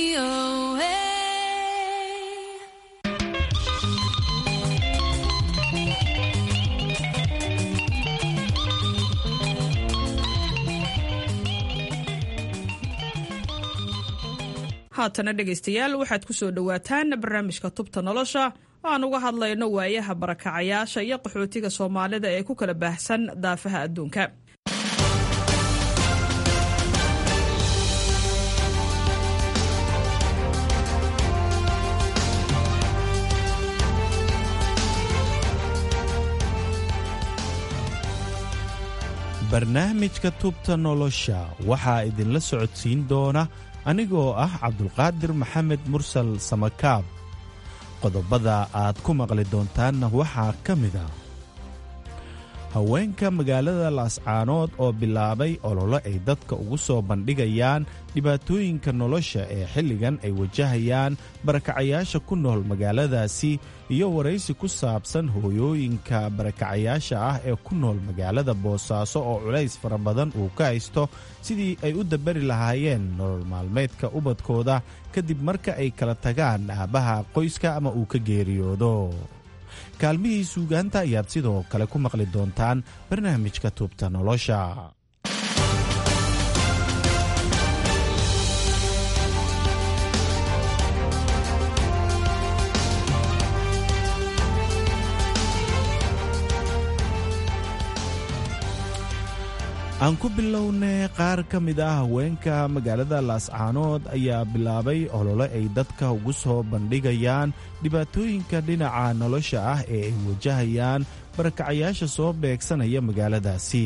haatana dhegaystayaal waxaad ku soo dhowaataan barnaamijka tubta nolosha oo aan uga hadlayno waayaha barakacayaasha iyo qaxootiga soomaalida ee ku kala baahsan daafaha adduunka barnaamijka tubta nolosha waxaa idinla socodsiin doona anigoo ah cabdulqaadir maxamed mursal samakaab qodobada aad ku maqli doontaanna waxaa ka mid a haweenka magaalada laascaanood oo bilaabay ololo ay dadka ugu soo bandhigayaan dhibaatooyinka nolosha ee xilligan ay wajahayaan barakacayaasha ku nool magaaladaasi iyo waraysi ku saabsan hooyooyinka barakacayaasha ah ee ku nool magaalada boosaaso oo culays fara badan uu ka haysto sidii ay u dabari lahaayeen nolol maalmeedka ubadkooda kadib marka ay kala tagaan aabbaha qoyska ama uu ka geeriyoodo kaalmihii suugaanta ayaad sidoo kale ku maqli doontaan barnaamijka tuubta nolosha aan ku bilownay qaar ka mid ah haweenka magaalada laascaanood ayaa bilaabay olole ay dadka ugu soo bandhigayaan dhibaatooyinka dhinaca nolosha ah ee ay wajahayaan barakacayaasha soo beegsanaya magaaladaasi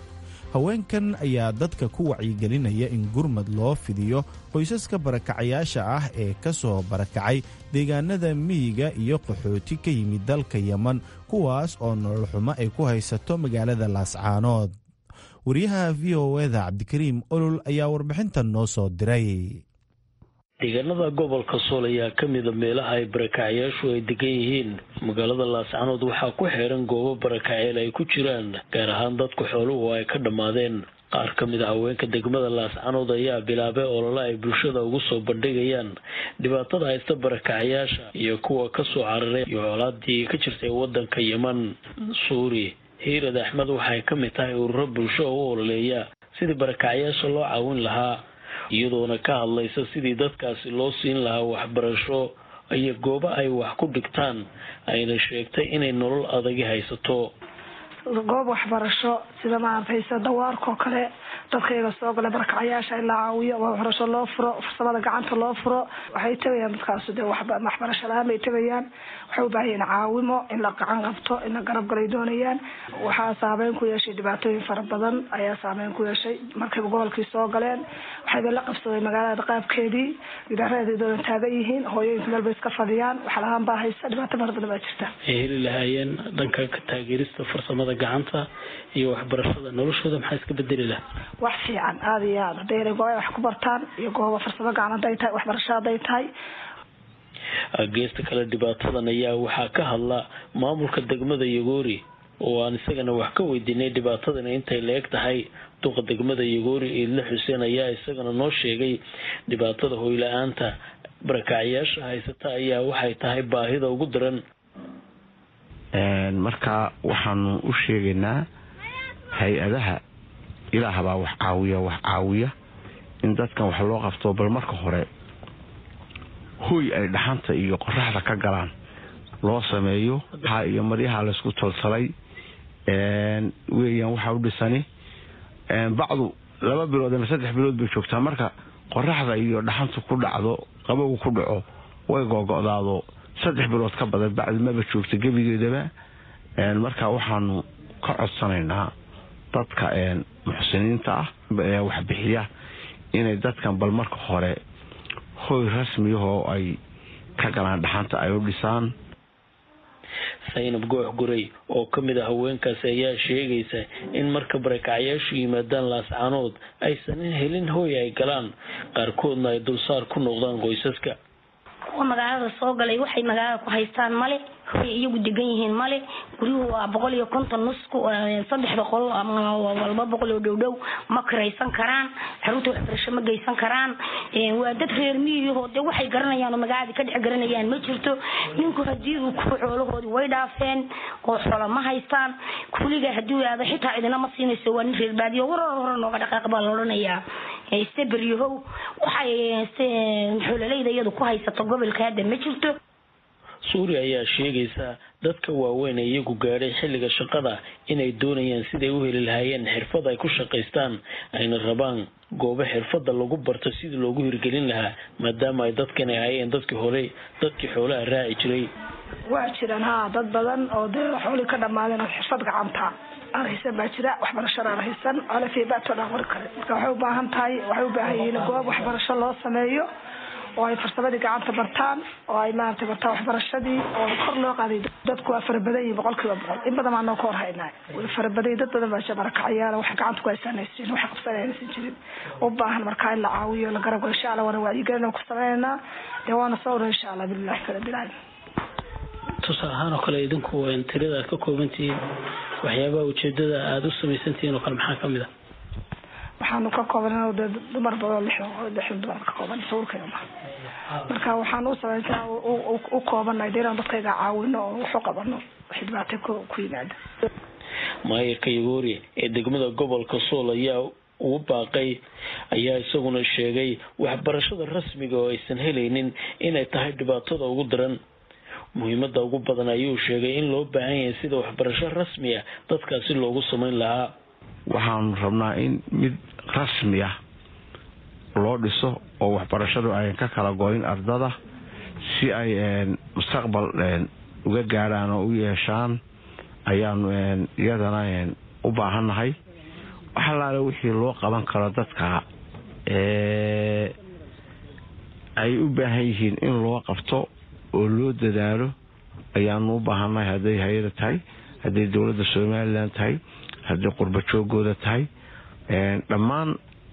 haweenkan ayaa dadka ku wacyigelinaya in gurmad loo fidiyo qoysaska barakacayaasha ah ee ka soo barakacay deegaanada miyiga iyo qaxooti ka yimid dalka yeman kuwaas oo nolol xumo ay ku haysato magaalada laascaanood wariyaha v o eda cabdikariim olol ayaa warbixintan noo soo diray deegaanada gobolka sool ayaa ka mida meelaha ay barakacayaashu ay degan yihiin magaalada laascanood waxaa ku xeeran goobo barakaceel ay ku jiraan gaar ahaan dadku xooluhu ay ka dhammaadeen qaar ka mid a haweenka degmada laascanood ayaa bilaabay olole ay bulshada ugu soo bandhigayaan dhibaatada haysta barakacayaasha iyo kuwa kasoo cararay iyo colaadii ka jirtay wadanka yeman suuri hiirad axmed waxay ka mid tahay ururo bulsho oo u ololeeya sidii barakacayaasha loo caawin lahaa iyadoona ka hadlaysa sidii dadkaasi loo siin lahaa waxbarasho iyo goobo ay wax ku dhigtaan ayna sheegtay inay nolol adagi haysato goob waxbarasho sida maaragtayse dawaarkoo kale dadkayga soo galay barakacayaasha in la caawiyo waxbarasho loo furo farsamada gacanta loo furo waxay tagayaan dadkaas de waxbarasho la-aan bay tagayaan waxay u baahan yihiin caawimo in la gacan qabto in la garab galay doonayaan waxaa saameyn ku yeeshay dhibaatooyin fara badan ayaa saameyn ku yeeshay markayba gobolkii soo galeen waxayba la qabsaday magaalada qaabkeedii gidaaradeeda doodan taagan yihiin hooyooyinka meel bay iska fadhiyaan wax la-aan baa haysa dhibaato fara badan baa jirta ay heli lahaayeen dhanka ka taageerista farsamada gacanta iyo waxbarashada noloshooda maxaa iska bedeli laha wax fiican aada iyo aad hadday inay gooba wax ku bartaan iyo gooba farsamo gacan hadday tahay waxbarasho hadday tahay geesta kale dhibaatadan ayaa waxaa ka hadla maamulka degmada yagoori oo aan isagana wax ka weydiinay dhibaatadan intay la-eg tahay duqa degmada yagoori iidle xuseen ayaa isagana noo sheegay dhibaatada hoyla-aanta barakacayaasha haysata ayaa waxay tahay baahida ugu daran marka waxaanu u sheegaynaa hay-adaha ilaahbaa wax caawiya wax caawiya in dadkan wax loo qabto bal marka hore hoy ay dhaxanta iyo qoraxda ka galaan loo sameeyo ha iyo maryaha laysku taltalay weeyaan waxaa u dhisani bacdu laba bilood ama saddex bilood bay joogtaa marka qoraxda iyo dhaxantu ku dhacdo qabowgu ku dhaco way googo'daado saddex bilood ka badan bacdi maba joogta gebigeedaba marka waxaanu ka codsanaynaa dadka muxsiniinta ah ee waxbixiya inay dadkan bal marka hore hoy rasmiyahoo ay ka galaan dhaxanta ay u dhisaan saynab goox guray oo ka mid a haweenkaasi ayaa sheegaysa in marka barakacyaashu yimaadaan laascaanood aysan helin hooy ay galaan qaarkoodna ay dulsaar ku noqdaan qoysaska kuwa magaalada soo galay waxay magaalada ku haystaan male hoy iyagu degan yihiin male guryuhu waa boqol iyo konton nusku saddexda qol walba boqol oo dhowdhow ma kiraysan karaan xarunta waxbarasho ma geysan karaan waa dad reer miyiho de waxay garanayaan oo magaalada ka dhex garanayaan ma jirto ninku hadii uu ku xoolahoodii way dhaafeen oo xoolo ma haystaan kuliga hadii aado xitaa cidina ma siinayso waa nin reer baadiyo warar hore nooga dhaqaaq baa la odhanayaa steberyahow waxay xoololeyda iyadu ku haysato gobolka hadda ma jirto suuriya ayaa sheegaysa dadka waaweyn ee iyagu gaadhay xilliga shaqada inay doonayaan siday u heli lahaayeen xirfad ay ku shaqaystaan ayna rabaan goobo xirfada lagu barto sidii loogu hirgelin lahaa maadaama ay dadkan ay hayeen dadkii hore dadkii xoolaha raaci jiray waa jiraan ha dad badan oo dee xoolii ka dhamaadeen oo xirfad gacanta aan haysan baa jira waxbarashada aan haysan alafeebaatoo dhan qori kare marka waxay u baahan tahay waxay u baahan yihiin goob waxbarasho loo sameeyo oo ay farsamadii gacanta bartaan oo ay maaragtay bartaan waxbarashadii oo kor loo qaaday dadku waa farabadan yihin boqol kiiba boqol in badan baa noo ka hor haynaa way farabadan dad badan baa jabarakacayaala waxay gacanta ku haysanaysiin waxay qabsanaysan jirin u baahan markaa in la caawiyo la garab insha allah waana wacyigelin ku sameynaynaa dee waana sawra insha allah billahi kala bilaal tusaale ahaan oo kale idinku tirada aad ka koobantihiin waxyaabaha ujeedada aada u samaysantihiin oo kale maxaa kamid a waxaanu ka kooban de dumar badan lixdan lixdan dumar ka kooban sawirkayga ma marka waxaan u samaysaa u koobanahay de inaan dadkayga caawino oo waxu qabano wixii dhibaatay ku ku yimaada maayirka yagoori ee degmada gobolka sool ayaa ugu baaqay ayaa isaguna sheegay waxbarashada rasmiga oo aysan helaynin inay tahay dhibaatada ugu daran muhiimada ugu badan ayuu sheegay in loo baahan yahay sida waxbarasho rasmi ah dadkaasi loogu samayn lahaa waxaanu rabnaa in mid rasmi ah loo dhiso oo waxbarashadu ayan ka kala goyn ardada si ay mustaqbal uga gaadhaan oo u yeeshaan ayaanu iyadana u baahannahay waxalaale wixii loo qaban karo dadka ay u baahan yihiin in loo qabto oo loo dadaalo ayaanu u baahannahay hadday hay-ada tahay hadday dowladda somalilan tahay hadday qurba joogooda tahay dhammaan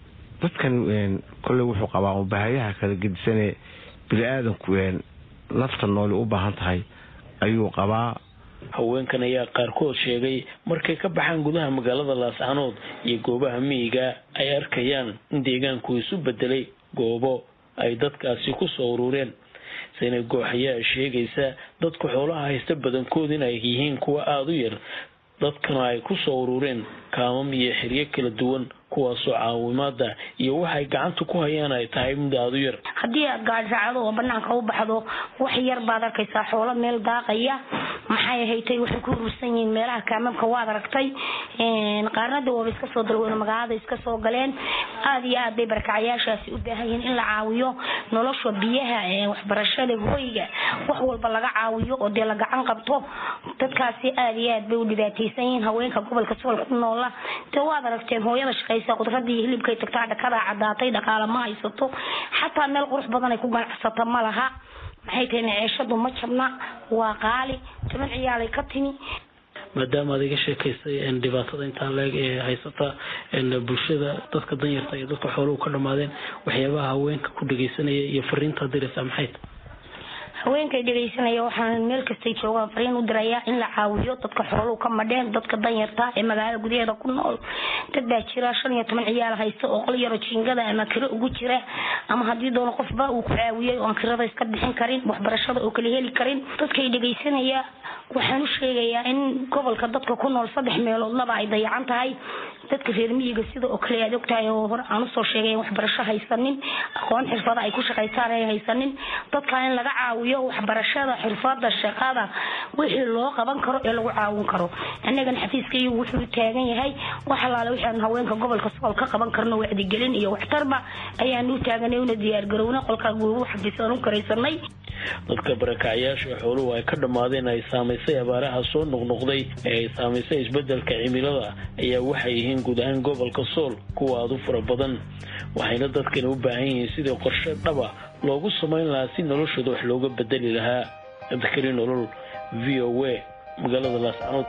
dadkani kolley wuxuu qabaa ubahayaha kala gedisanee bini-aadanku nafta nooli u baahan tahay ayuu qabaa haweenkan ayaa qaarkood sheegay markay ka baxaan gudaha magaalada laascanood iyo goobaha miyiga ay arkayaan in deegaanku isu bedelay goobo ay dadkaasi ku soo urureen saynab goox ayaa sheegaysa dadka xoolaha haysta badankood in ay yihiin kuwa aada u yar dadkana ay ku soo urureen kaamam iyo xeryo kala duwan kuwaasoo caawimaada iyo waxay gacanta ku hayaan ay tahay mid aada u yar haddii aad gaadhraacdo oo banaanka u baxdo wax yar baad arkaysaa xoolo meel daaqaya maxay ahaytay waxay ku urursan yihiin meelaha kaamamka waad aragtay qaarnada waaba iska soo dalweyno magaalada iska soo galeen aada iyo aad bay barakacayaashaasi u baahan yihiin in la caawiyo nolosha biyaha waxbarashada hoyga wax walba laga caawiyo oo dee la gacan qabto dadkaasi aada iyo aad bay u dhibaateysan yihiin haweenka gobolka sool ku noola dee waad aragteen hooyada shaqaysa qudradii hilibkay tagtaa dhakadaa cadaatay dhaqaala ma haysato xataa meel qurux badan ay ku ganacsato ma laha maxay tahay maceeshadu ma jabna waa qaali toban ciyaalay ka timi maadaama aad iga sheekaysay dhibaatada intaa leeg ee haysata bulshada dadka danyarta iyo dadka xooluhu ka dhamaadeen waxyaabaha haweenka ku dhegeysanaya iyo fariintaa diraysaa maxay tahay haweenkay dhegaysanaya waxaan meel kastay joogaan fariin u dirayaa in la caawiyo dadka xooluhu ka madheen dadka danyarta ee magaalada gudaheeda ku nool dad baa jira shan iyo toban ciyaal haysta oo qol yaro jiingada ama kiro ugu jira ama haddii doono qofba uu ku caawiyey oo aan kirada iska bixin karin waxbarashada oo kala heli karin dadkay dhegaysanaya waxaan u sheegayaa in gobolka dadka ku nool saddex meeloodnaba ay dayacan tahay dadka reer miyiga sida oo kale aad ogtahay oo hore aan usoo sheegay waxbarasho haysanin aqoon xirfada ay ku shaqaystaan ay haysanin dadka in laga caawiyo waxbarashada xirfada shaqada wixii loo qaban karo ee lagu caawin karo annagana xafiiska iyagu wuxuu taagan yahay wax alaale waxaan haweenka gobolka sool ka qaban karno wacdigelin iyo waxtarba ayaanu u taaganay una diyaargarowna qolkaa guubu xafiisaan u karaysanay dadka barakacyaasha xooluhu ay ka dhammaadeen ay saamaysay abaaraha soo noqnoqday ee ay saamaysay isbedelka cimilada ayaa waxay yihiin guud ahaan gobolka sool kuwa aada u fara badan waxayna dadkani u baahan yihiin sidii qorshe dhaba loogu samayn lahaa si noloshooda wax looga bedeli lahaa abdikari nolol v o a magaalada laascanood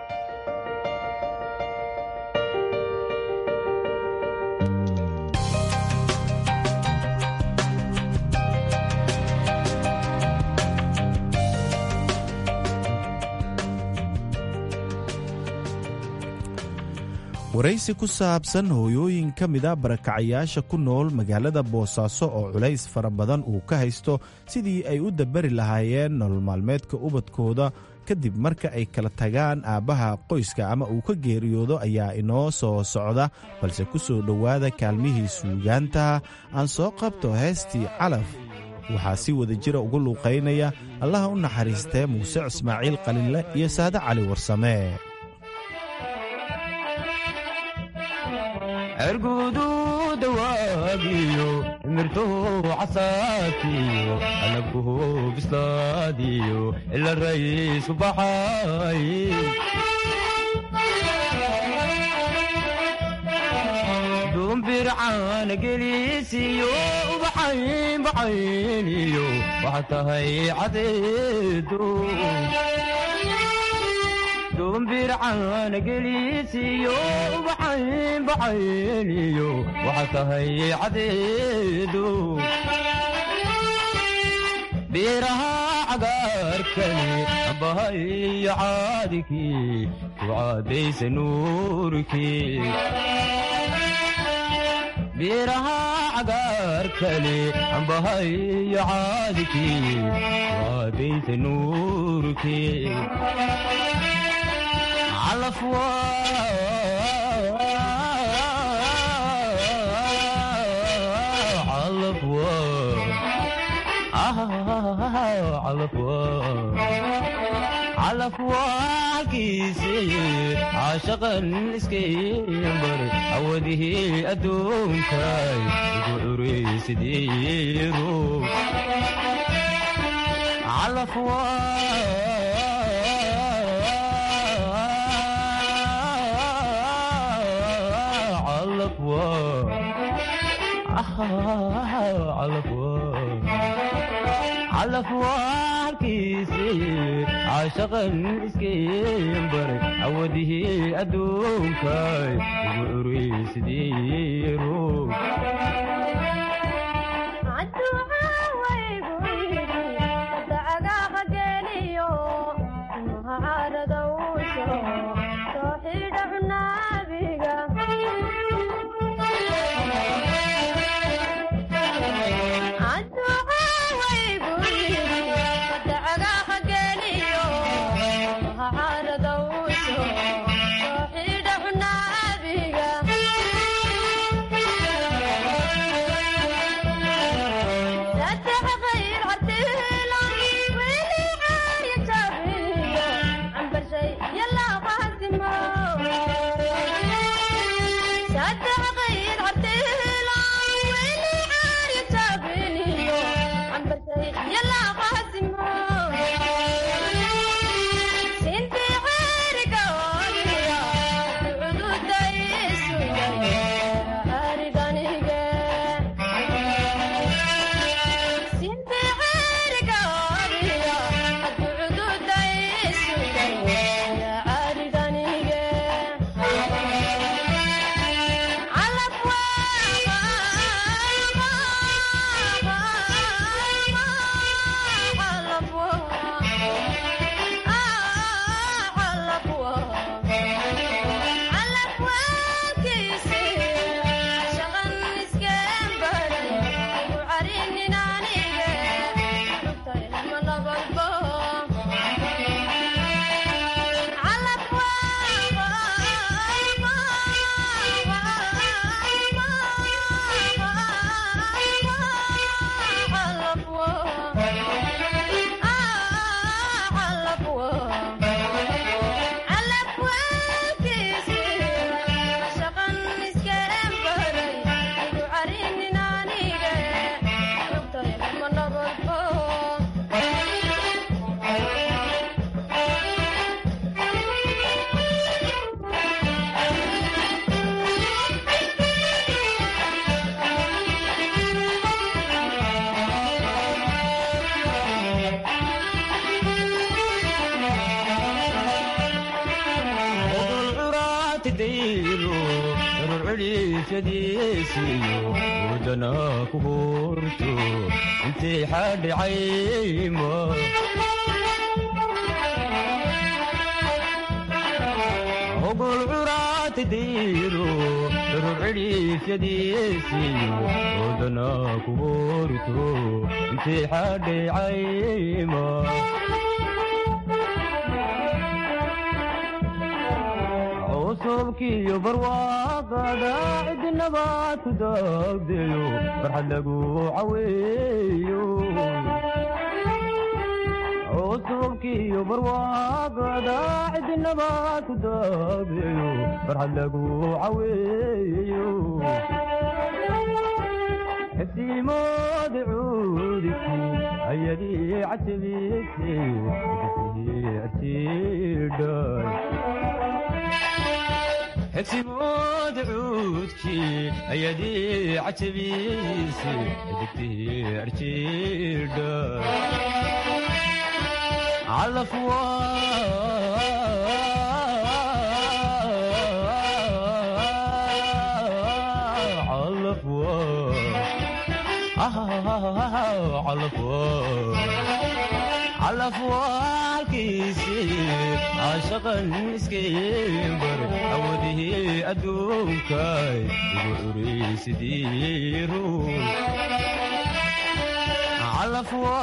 waraysi ku saabsan hooyooyin ka mida barakacayaasha ku nool magaalada boosaaso oo culays fara badan uu ka haysto sidii ay u dabari lahaayeen nolol maalmeedka ubadkooda kadib marka ay kala tagaan aabbaha qoyska ama uu ka geeriyoodo ayaa inoo soo socda balse ku soo dhowaada kaalmihii suugaanta aan soo qabto heestii calaf waxaa si wada jira ugu luuqaynaya allaha u naxariistee muuse ismaaciil qalinle iyo saade cali warsame ergudu dawaagiyo mirtuhu casaadkiyo alabkuhu bislaadiyo ila rayisu baxay dumbircaan gelisiyo ubaxayn baxayniyo waxa tahay cadeedu dumbircaan gelisiyo ubaxayn baxayniyo waxa tahay cadeedu beeraha cagaarkani ambahayo caadikii ku caadaysa nuurkii beeraha cagaarkani ambahayo caadikii ku caadaysa nuurkii calafwa calafwa calafwa halkiisi caashaqan iskaybar awadihii adduunkay ugu curaysidiiru calafwa calafwaalkiisi caashaqan iskaybaray awadihii adduunkay ugu curaysidiiru wadana ku hurto intay xadhicayma ogol curaad hoortay dayro daruur cidhiifyadiisiyo oodana ku hoorto intay xadhay cayma cusubkiyo barwaaqada cidinabaad ku daagdeyo farxad lagu caweeyo cusubkiyo barwaaqada cidinabaad ku daagdeyo farxad lagu caweeyo xibsiimoodi cuudiki ayadii cajabise arjidhay xibsimood cuudkii ayadii cajabiise digtii arjidha calafwa calafwa calafwa calafwaalkiisi caashaqan iskaybar awadihii adduunkay igu curaysidii ruun calafwa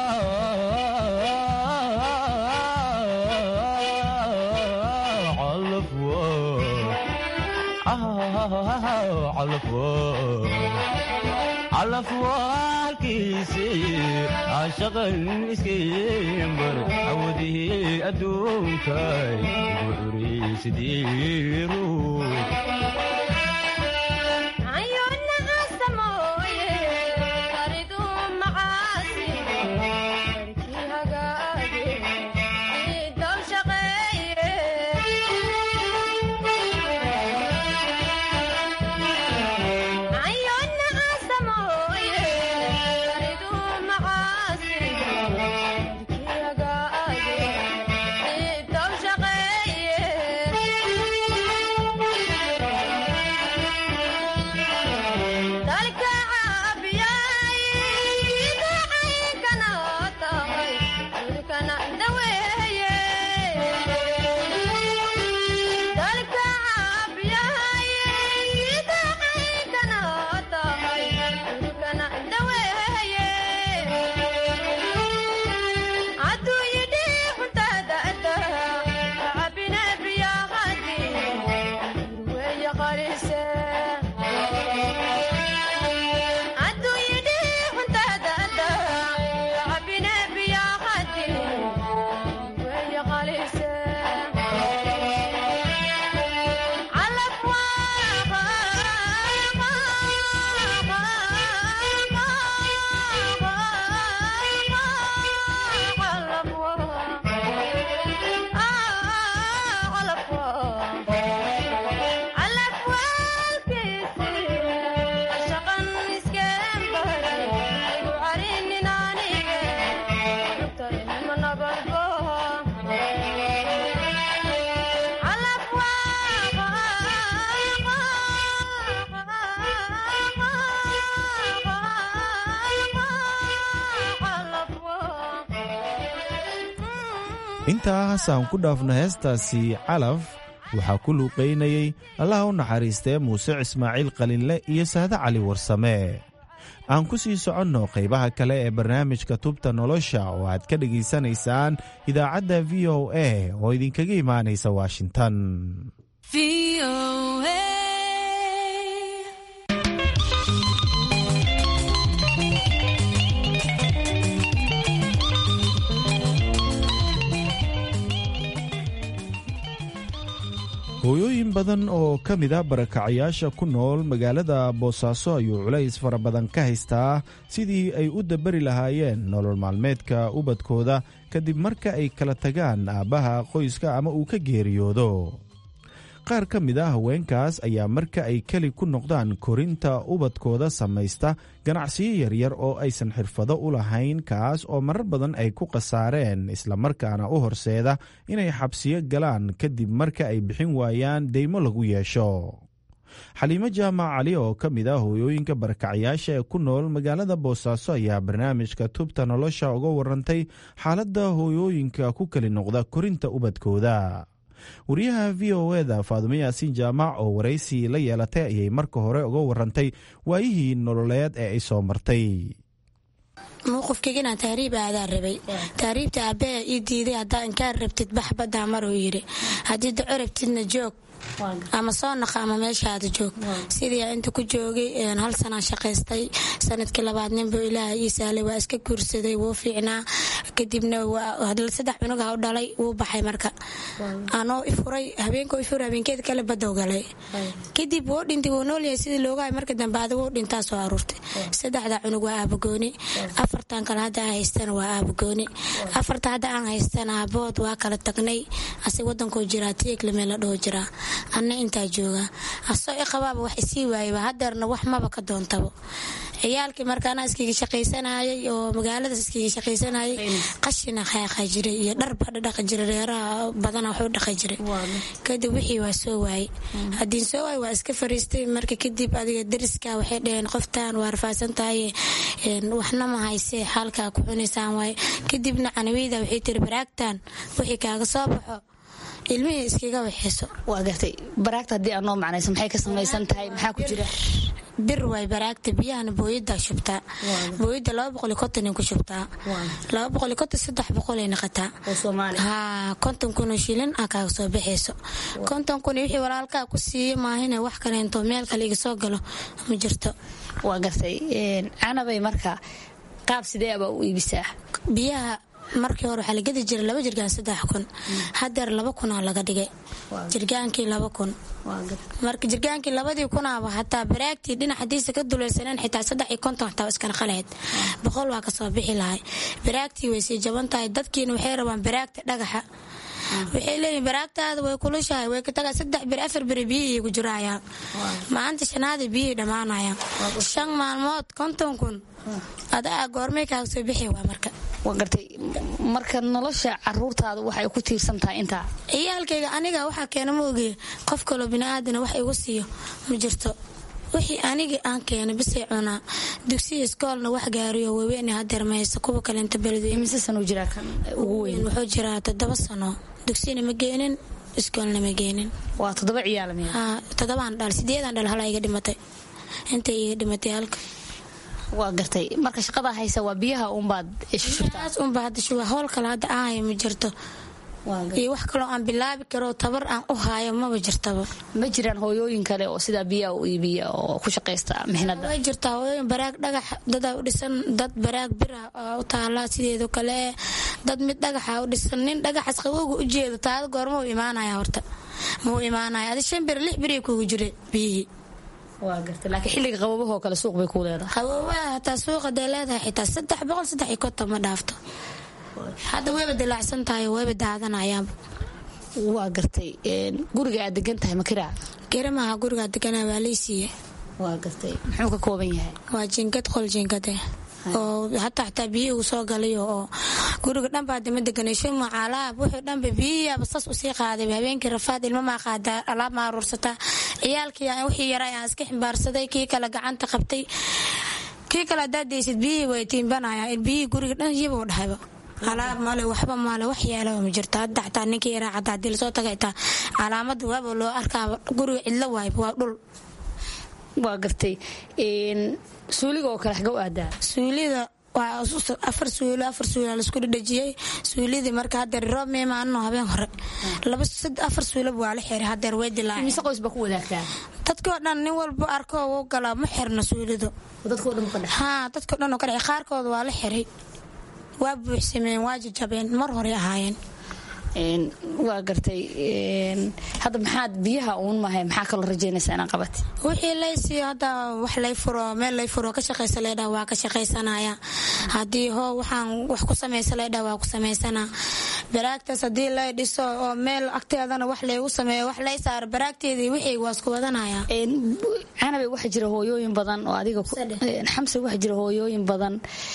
calafwa calafwa calafwaalkiisi caashaqan iskaybar awadihii adduunkay igu curaysidii ruun intaas aan ku dhaafno heestaasi calaf waxaa ku luuqaynayey allaha u naxariistee muuse ismaaciil qalinle iyo saade cali warsame aan ku sii soconno qaybaha kale ee barnaamijka tubta nolosha oo aad ka dhegaysanaysaan idaacadda v o a oo idinkaga imaanaysa washington hooyooyin badan oo ka mid a barakacayaasha ku nool magaalada boosaaso ayuu culays fara badan ka haystaa sidii ay u dabari lahaayeen nolol maalmeedka ubadkooda kadib marka ay kala tagaan aabbaha qoyska ama uu ka geeriyoodo qaar ka mid a haweenkaas ayaa marka ay keli ku noqdaan korinta ubadkooda samaysta ganacsiyo yaryar oo aysan xirfado u lahayn kaas oo marar badan ay ku khasaareen islamarkaana u horseeda inay xabsiyo galaan kadib marka ay bixin waayaan deymo lagu yeesho xaliimo jaamac cali oo ka mid ah hooyooyinka barakacyaasha ee ku nool magaalada boosaaso ayaa barnaamijka tubta nolosha uga warantay xaaladda hooyooyinka ku keli noqda korinta ubadkooda wariyaha v o eda faadumo yaasiin jaamac oo waraysi la yeelatay ayay marka hore uga warantay waayihii nololeed ee ay soo martay mowqifkaygana tahriib aadaa rabay tahriibta aabbaha ii diiday haddaa inkaan rabtid bax baddaa maruu yidhi haddii daco rabtidna joog ama soo naqa ama meeshaada joog sidii inta ku joogay hal sanaan shaqaystay sanadkii labaad ninbuu ilaaha ii sahlay waa iska guursaday wuu fiicnaa kadibna saddex cunuga u dhalay wuu baxay marka anoo ifuray habeenka ifuray habeenkeed kale badow galay kadib wuu dhintay wuu noolyahay sidii loogahay marka dambe adiga wuu dhintaa soo aruurtay saddexda cunug waa aabagooni afartan kale hadda aan haystana waa aabagooni afarta hadda aan haystana aabood waa kala tagnay asig wadankoo jiraa tiyeglame la dhaho jiraa anna intaa joogaa asoo i qabaaba wax isii waayaba hadeerna wax maba ka doontabo ciyaalkii markaana iskiga shaqaysanayay oo magaaladaas iskiga shaqaysanayay qashina qaaqa jiray iyo dharba dhaqi jiray reeraha badana waxu dhaqi jiray kadib wixii waa soo waayey haddiin soo waay waa iska fariistay marka kadib adiga dariska waxay dhaheen qoftan waa rafaasan tahay waxna ma haysee xaalkaa ku cunaysaan waaye kadibna canaweyda waxay tiri baraagtan wixii kaaga soo baxo ilmihii iskaga waxeyso waa gartay baraagta haddii aad noo macnayso maxay ka samaysan tahay maxaa ku jira bir waay baraagta biyahana booyada shubtaa booyada laba boqoli konton ku shubtaa laba boqoli konton saddex boqolay naqataa ha konton kunoo shilin a kaaga soo baxayso konton kun wixii walaalkaa ku siiyo maahina wax kaleento meel kale iga soo galo ma jirto waa gartay canabay marka qaab sidee aba u iibisaa biyaha markii hore waxaa la gedi jiray laba jirgaan saddex kun hadeer laba kunaa laga dhigay jirgaankii laba kun marka jirgaankii labadii kunaaba hataa baraagtii dhinac hadiisa ka dulaysaneen xitaa saddex iyo konton xataa iskana qalayd boqol waa kasoo bixi lahay baraagtii way sii jaban tahay dadkiina waxay rabaan baraagta dhagaxa waxay leeyihin baraagtaada way kulushahay way katagaa saddex bir afar beri biyihii ku jirayaan maanta shanaada biyihii dhammaanayaan shan maalmood konton kun adaa goormay kaaga soo bixi waa marka waa gartay marka nolosha caruurtaada waxay ku tiirsan tahay intaa ciyaalkayga aniga waxaa keena ma ogeya qof kaloo biniaadana wax igu siiyo ma jirto wixii anigii aan keenay bisay cunaa dugsiya iskoolna wax gaariyo waaweyne hadeer maysa kuwa kalenta beledmise sano jiraa kan ugu weyn wuxuu jiraa toddoba sano dugsiyana ma geenin iskoolna ma geenin waa toddoba ciyaal miya toddobaan dhal sideedaan dhal hala iga dhimatay intay iga dhimatay halka waa gartay marka shaqada haysa waa biyaha unbaad unba hadda howl kale hadda ahaya ma jirto iyo wax kaloo aan bilaabi karo tabar aan u haayo maba jirtaba ma jiraan hooyooyin kale oo sidaa biyaha u iibiya oo ku shaqaysta mixnada way jirtaa hooyooyin baraag dhagax dadaa u dhisan dad baraag bira u taala sideedo kale dad mid dhagaxa u dhisan nin dhagaxas qabowga u jeedo taada goorma u imaanaya horta ma u imaanaya adi shan bir lix biri kugu jira biyihii waa garta laakiin xilliga qabobahoo kale suuq bay ku leedahay qabobaha hataa suuqa dee leedahay xitaa saddex boqol saddex iyo konton ma dhaafto hadda wayba dilaacsan tahay wayba daadanayaanba waa gartay guriga aad degan tahay makiraa garamaha gurigaa deganaa waa leysiiye waa gartay muxuu ka kooban yahay waa jinkad qol jinkade oo hataa xataa biyihii uu soo galayo oo guriga dhanbaa dama deganay shuma alaab wuxuu dhanba biyihiiaba sas usii qaaday habeenkii rafaad ilmamaa qaadaa alaab ma aruursataa ciyaalkii wixii yaraa aan iska ximbaarsaday kii kale gacanta qabtay kii kale haddaad daysid biyihii way tiimbanayaan biyihii guriga dhan yiba u dhahayba alaab male waxba male wax yeelaba ma jirto hadda xataa ninkii yaraa xataa hadii lasoo taga itaa calaamada waaba loo arkaaba guriga cidlo waayba waa dhul waa gartay suuliga oo kale xaga u aadaa suulida waa afar suulo afar suula laisku dhadhajiyey suulidii marka hadeer roob meemaano habeen hore laba afar suulaba waa la xiray hadeer way dilaac mise qoys baa ku wadaagtaa dadkoo dhan nin walba arko u galaa ma xirna suulidu haa dadkoo dhan oo ka dhace qaarkooda waa la xiray waa buuxsameen waa jajabeen mar hore ahaayeen waa gartay hadda maxaad biyaha uun mahay maxaa kaloo rajaynaysaa inaan qabat wixii laysiiyo hadda wax lay furo meel lay furo ka shaqaysa leydhaa waa ka shaqaysanaya haddii hoo waxaan wax ku samaysa leydhaa waa ku samaysanaa baraagtaas haddii lay dhiso oo meel agteedana wax laygu sameeyo wax lay saaro baraagteedii wixii waa isku wadanaya canabe waxaa jira hooyooyin badan oo adiga xamse waxaa jira hooyooyin badan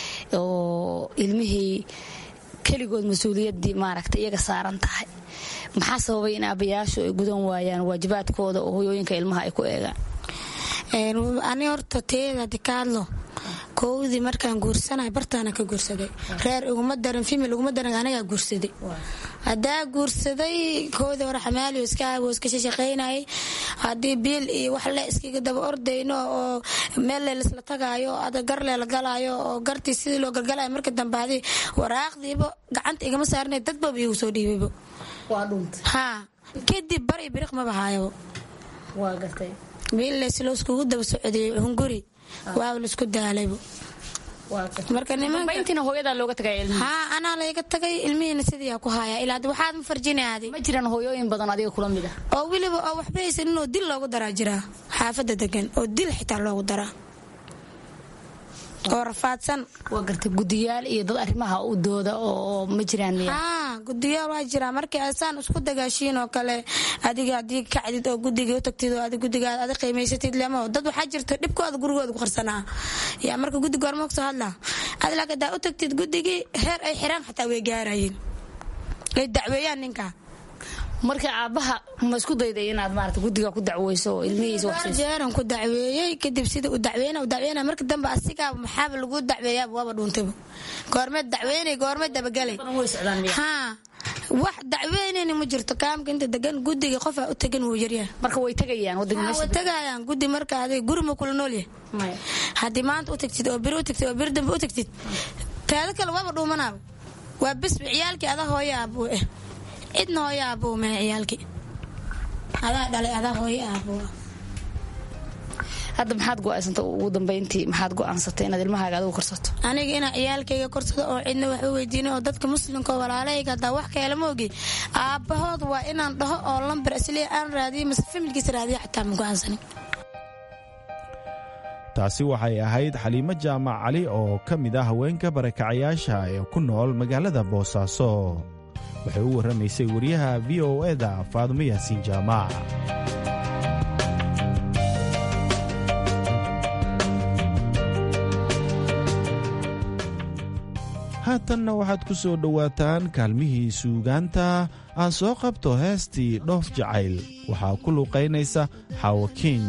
oo ilmihii keligood mas-uuliyaddii maaragta iyaga saaran tahay maxaa sababay in aabayaashu ay gudan waayaan waajibaadkooda oo hoyooyinka ilmaha ay ku eegaan ani horta teeda dikaadlo kowdii markaan guursanay bartaana ka guursaday reer iguma daran fimil iguma daran anigaa guursaday haddaa guursaday koodii hore xamaaliyo iska wuu iska shaqaynayay haddii biil iyo wax le iskaga daba ordayno oo meel leelisla tagaayo ada gar leela galaayo oo gartii sidii loo galgalayo marka dambe hadii waraaqdiiba gacanta igama saarnay dadbaba iigu soo dhiibaybo haa kadib bar iyo biriq maba haayabo biil leeslo iskugu daba socdiyey hunguri waaba laisku daalaybo marka dambayntiina hooyadaa looga tagay ilmihi haa anaa layga tagay ilmihiina sidii ku haya ilaa waxaad ma farjinaadi ma jiraan hooyooyin badan adiga kula mid ah oo weliba oo waxba haysanin oo dil loogu daraa jiraa xaafadda degan oo dil xitaa loogu daraa oo rafaadsan waa gartay gudiyaal iyo dad arrimaha u dooda oo ma jiraan miya haa gudiyaal waa jiraa markii asaan isku dagaashiin oo kale adiga haddii kacdid oo guddiga u tagtid oo adi guddigaad adi qiimaysatid lemo dad waxaa jirta dhibkooda gurigooda ku qarsanaa yaa marka guddiga horma kusoo hadlaa adi laakiin hadaa u tagtid guddigii heer ay xiraan xataa way gaarayeen ay dacweeyaan ninka marka aabaha ma isku dayday inaad maarata guddiga ku dacweyso oo ilmihiisa waxsiiso jeeran ku dacweeyey kadib sida u dacweyna u dacweyna marka dambe asigaa maxaaba lagu dacweeyaaba waaba dhuuntayba goormeed dacweynay goormeed dabagalay haa wax dacweynayna ma jirto kaamka inta degan guddiga qofaa u tagan wuu yaryahay marka way tagayaan waddanka way tagayaan guddi marka adiga guri ma kula nool yahay haddii maanta u tagtid oo biri u tagtid oo biri dambe u tagtid taada kale waaba dhuumanaaba waa bisbi ciyaalkii adaa hooya aabuu eh cidna hooyo aabuu mee ciyaalkii adaa dhalay adaa hooyo aabuu hadda maxaad go-aansanta ugu dambayntii maxaad go-aansatay inaad ilmahaaga adigu korsato aniga inaa ciyaalkayga korsado oo cidna wax u weydiino oo dadka muslimka oo walaalahayga hadaa wax kaela ma ogi aabbahood waa inaan dhaho oo lambar isliya aan raadiyo mase familkiisa raadiyo xataa ma go-aansanin taasi waxay ahayd xaliimo jaamac cali oo ka mid ah haweenka barakacayaasha ee ku nool magaalada boosaaso waxay u warramaysay wariyaha v o eda faadumo yaasiin jaamac haatanna waxaad ku soo dhowaataan kaalmihii suugaanta aan soo qabto heestii dhoof jacayl waxaa ku luuqaynaysa xaawakiin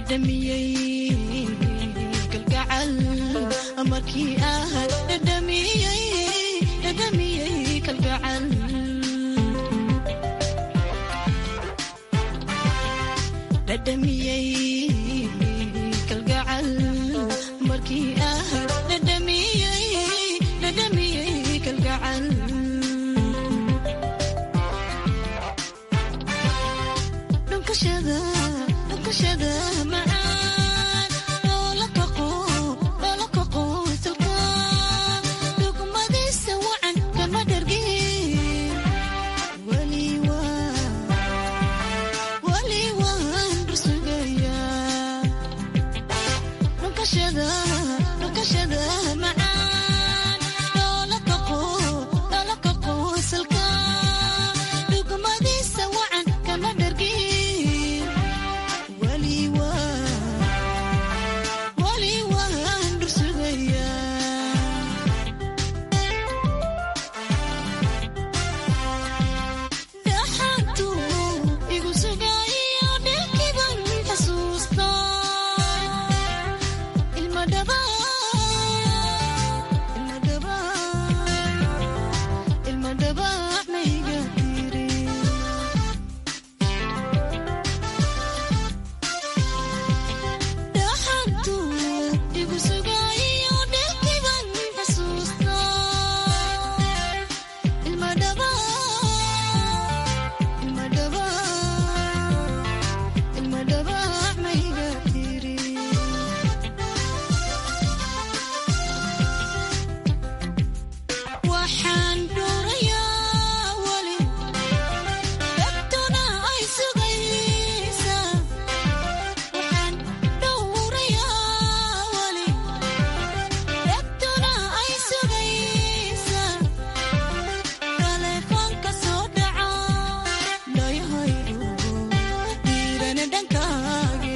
dhadhamiyey kalgacal markii ah dhadhamiyey dhadhamiyey kalgacal dhadhamiyey kalgacal markii ah dhadhamiyey dhadhamiyey kalgacal dhunkashada dhunkashada macaan loola kaqo loola kaqo salka dhugmadiisa wacan kama dhargin weli waa weli waan rusugayaa dhunkashada dhunkashada macaan loola kaqo loola kaqo salka dhugmadiisa wacan kama dhargin weli waa weli waan rusugayaa dhaxantu igu sugayo dhilkiban xasuusta ilma dhaba ilma dhaba ilma dhaba mayga tiri dhaxantu igu sugayo dhilkiban xasuusta ilma dhaba ilma dhaba ilma dhaba mayga tiri waxaan dhuurayaa weli dadtuna ay sugaysaa waxaan dhowrayaa weli dadtuna ay sugaysaa taleefoonka soo dhaca dhayahaydu diirana dhankaage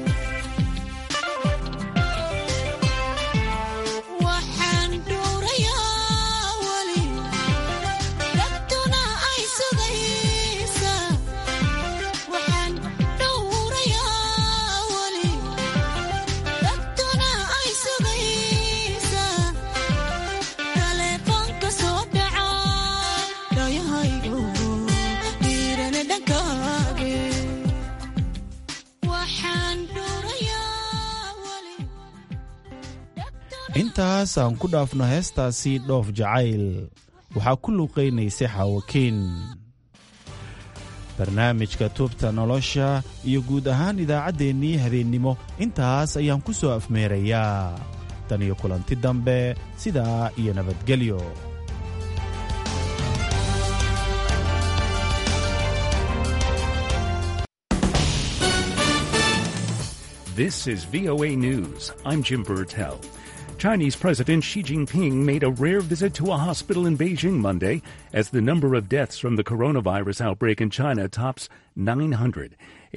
waxaan dhuurayaa weli dadtuna ay sugaysaa waxaan dhowrayaa weli dadtuna ay sugaysaa taleefoonka soo dhaca dhayahaygu diirana dhankaage waxaan dhuurayaa weli intaas aan ku dhaafno heestaasi dhoof jacayl waxaa ku luuqaynaysay xaawakiin barnaamijka tuubta nolosha iyo guud ahaan idaacaddeenii habeennimo intaas ayaan ku soo afmeerayaa tan iyo kulanti dambe sidaa iyo nabadgelyo This is VOA News. I'm Jim Burtell. Chinese President Xi Jinping made a rare visit to a hospital in Beijing Monday as the number of deaths from the coronavirus outbreak in China tops 900.